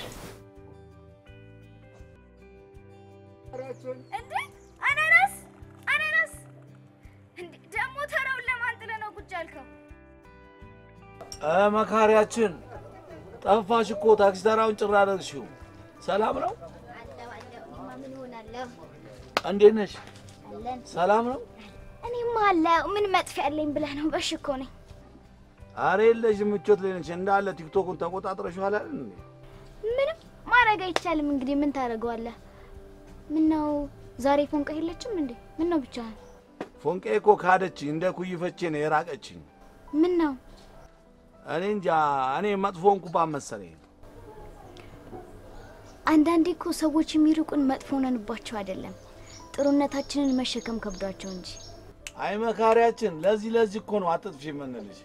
እንዴ አናናስ አናናስ! እንዴ ደግሞ ተራውን ለማን ጥለህ ነው ቁጭ ያልከው? እ መካሪያችን ጠፋሽ እኮ ታክሲ ተራውን ጭራ አደረግሽው። ሰላም ነው? እኔማ ምን እሆናለሁ? እንዴት ነሽ? አለን። ሰላም ነው? እኔማ አለሁ። ምን መጥፊያ አለኝ ብለህ ነው? በሽ እኮ ነኝ። አሬ የለሽም፣ ምቾት ላይ ነሽ። እንዳለ ቲክቶኩን ተቆጣጥረሽዋል አይደል እንዴ? ምንም ማድረግ አይቻልም። እንግዲህ ምን ታደርገዋለህ? ምን ነው ዛሬ ፎንቃ የለችም እንዴ? ምን ነው ብቻህን? ፎንቄ እኮ ካደችኝ፣ እንደ ኩይፈቼ ነው የራቀችኝ። ምን ነው እኔ እንጃ፣ እኔ መጥፎ እንኩባን መሰለኝ። አንዳንዴ እኮ ሰዎች የሚርቁን መጥፎ ነንባቸው አይደለም፣ ጥሩነታችንን መሸከም ከብዷቸው እንጂ። አይ መካሪያችን፣ ለዚህ ለዚህ እኮ ነው አትጥፊ የምንልሽ።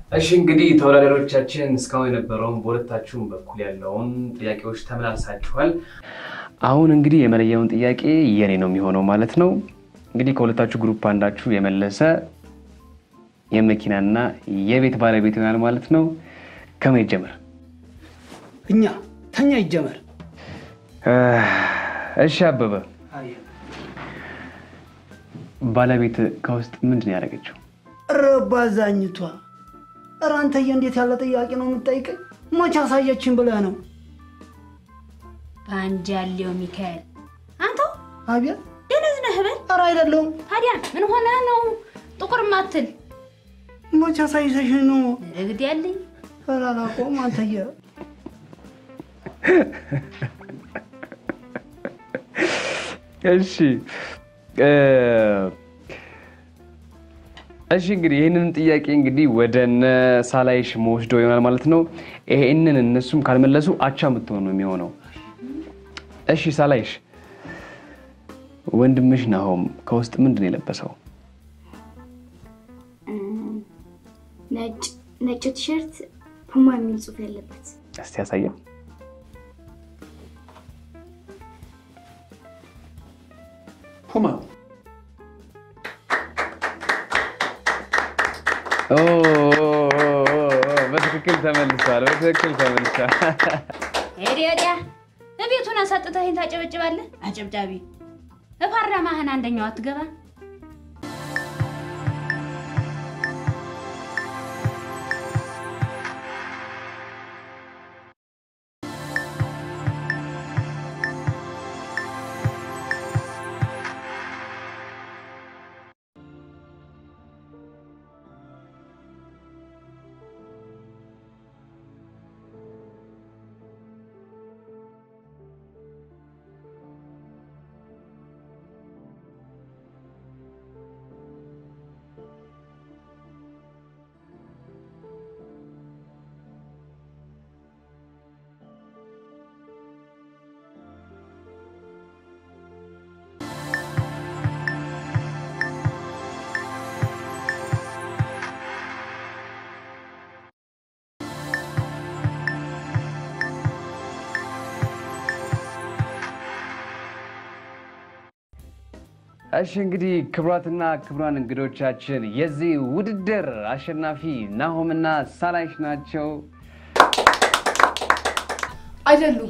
እሺ እንግዲህ ተወዳዳሪዎቻችን እስካሁን የነበረውን በሁለታችሁም በኩል ያለውን ጥያቄዎች ተመላልሳችኋል። አሁን እንግዲህ የመለየውን ጥያቄ የኔ ነው የሚሆነው ማለት ነው። እንግዲህ ከሁለታችሁ ግሩፕ አንዳችሁ የመለሰ የመኪናና የቤት ባለቤት ይሆናል ማለት ነው። ከምን ይጀምር? እኛ ተኛ ይጀመር። እሺ አበበ፣ ባለቤት ከውስጥ ምንድን ነው ያደረገችው? ኧረ ባዛኝቷ፣ ኧረ አንተዬ እንዴት ያለ ጥያቄ ነው የምትጠይቀኝ? መቼ አሳየችን ብለህ ነው? በአንድ ያለው ሚካኤል አንተው አቤት ደነዝ ነህ በል። ኧረ አይደለሁም። ታዲያ ምን ሆነ ነው ጥቁር ማትል? መቼ አሳይተሽ ነው? እግድ ያለኝ ኧረ አላውቀውም አንተዬ። እሺ እ እሺ እንግዲህ ይህንን ጥያቄ እንግዲህ ወደ እነ ሳላይሽ መወስዶ ይሆናል ማለት ነው። ይሄንን እነሱም ካልመለሱ አቻ የምትሆን ነው የሚሆነው። እሺ ሳላይሽ፣ ወንድምሽ ናሆም ከውስጥ ምንድን ነው የለበሰው? ነጭ ነጭ ቲሸርት ፑማ የሚል ጽሑፍ ያለበት እስቲ ያሳየን። ፑማ ኦ፣ ኦ፣ ኦ፣ ኦ፣ በትክክል ተመልሷል። በትክክል ተመልሷል። ሄዲ ወዲያ እቤቱን አሳጥተኸኝ ታጨበጭባለህ? አጨብጫቢ እፓርላማህን አንደኛው አትገባ እሺ እንግዲህ ክቡራትና ክቡራን እንግዶቻችን የዚህ ውድድር አሸናፊ ናሆምና ሳላይሽ ናቸው። አይደሉም።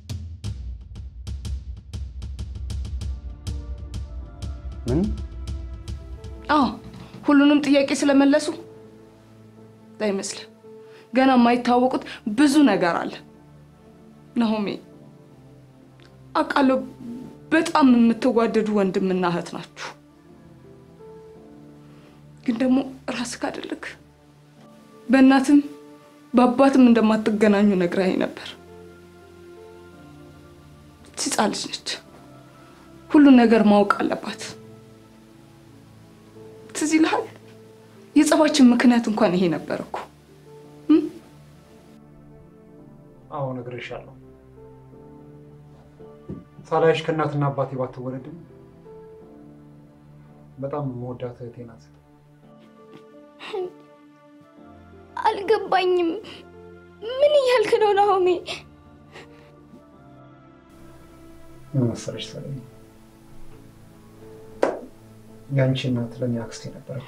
ምን? አዎ ሁሉንም ጥያቄ ስለመለሱ አይመስልም። ገና የማይታወቁት ብዙ ነገር አለ። ናሆሜ አውቃለሁ፣ በጣም የምትዋደዱ ወንድምና እህት ናችሁ። ግን ደግሞ ራስህ አይደለክ በእናትም በአባትም እንደማትገናኙ ነግራኝ ነበር። ሕፃን ልጅ ነች። ሁሉን ነገር ማወቅ አለባት። ትዝ ይልሃል? የጸባችን ምክንያት እንኳን ይሄ ነበር እኮ። አዎ ነግሬሻለሁ። ሳላይሽ ከእናትና አባቴ ባትወለድም በጣም መወዳት እህቴ ናት። አልገባኝም። ምን እያልክ ነው ናሆሜ? ምን መሰለሽ ሰለኝ፣ ያንቺ እናት ለእኔ አክስቴ ነበረች።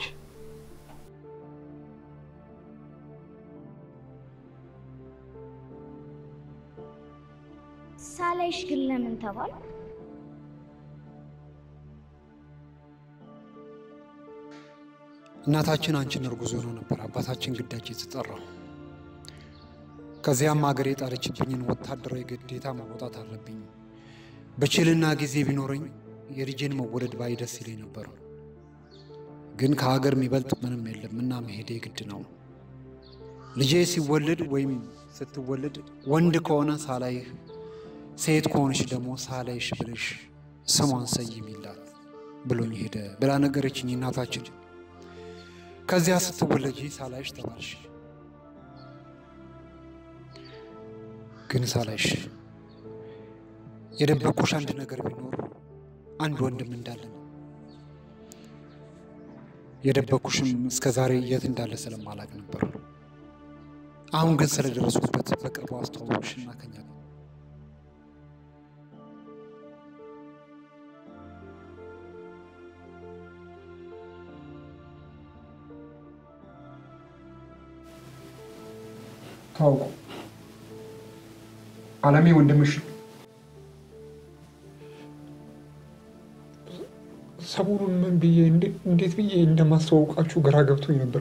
ሳላይሽ ግን ለምን ተባል? እናታችን አንቺን እርጉዝ ሆኖ ነበር አባታችን ግዳጅ የተጠራው። ከዚያም ሀገር የጣለችብኝን ወታደራዊ ግዴታ መወጣት አለብኝ። በችልና ጊዜ ቢኖረኝ የልጄን መወለድ ባይ ደስ ይለኝ ነበር። ግን ከሀገር የሚበልጥ ምንም የለም እና መሄዴ ግድ ነው። ልጄ ሲወለድ ወይም ስትወለድ ወንድ ከሆነ ሳላይህ፣ ሴት ከሆነች ደግሞ ሳላይሽ ብለሽ ስሟን ሰይሚላት ብሎኝ ሄደ ብላ ነገረችኝ እናታችን። ከዚያ ስትወለጂ ሳላይሽ ተባልሽ። ግን ሳላይሽ የደበኩሽ አንድ ነገር ቢኖር አንድ ወንድም እንዳለ ነው። የደበኩሽም እስከ ዛሬ የት እንዳለ ስለማላቅ ነበር። አሁን ግን ስለደረሱበት በቅርቡ አስተዋወቅሽና ከኛ ጋር ታውቁ አለሜ ወንድምሽ ነው። ሰሞኑን ምን ብዬ እንዴት ብዬ እንደማስተዋውቃችሁ ግራ ገብቶኝ ነበር።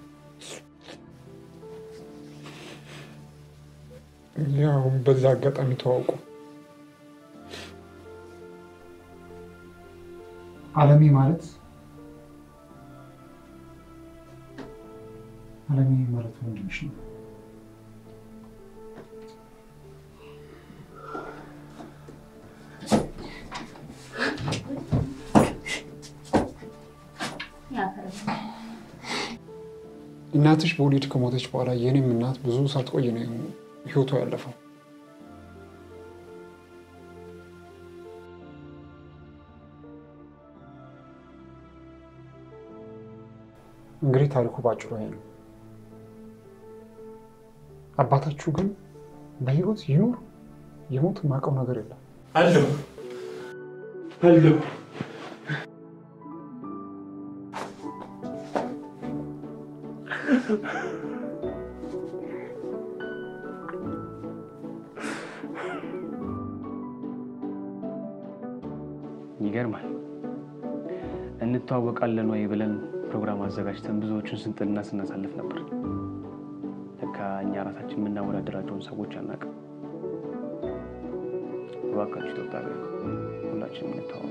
ያው በዛ አጋጣሚ ተዋውቁ። አለሜ ማለት አለሜ ማለት ወንድምሽ ነው። እናትሽ በወሊድ ከሞተች በኋላ የኔም እናት ብዙ ሳትቆይ ነው ህይወቷ ያለፈው። እንግዲህ ታሪኩ ባጭሩ ይሄ ነው። አባታችሁ ግን በህይወት ይኑር የሞት የማውቀው ነገር የለም። አለሁ አለሁ ይገርማል። እንተዋወቃለን ወይ ብለን ፕሮግራም አዘጋጅተን ብዙዎቹን ስንጥልና ስናሳልፍ ነበር። ለካ እኛ ራሳችን የምናወዳደራቸውን ሰዎች አናውቅም። እባካችሁ ኢትዮጵያውያን ሁላችንም እንተዋወቅ።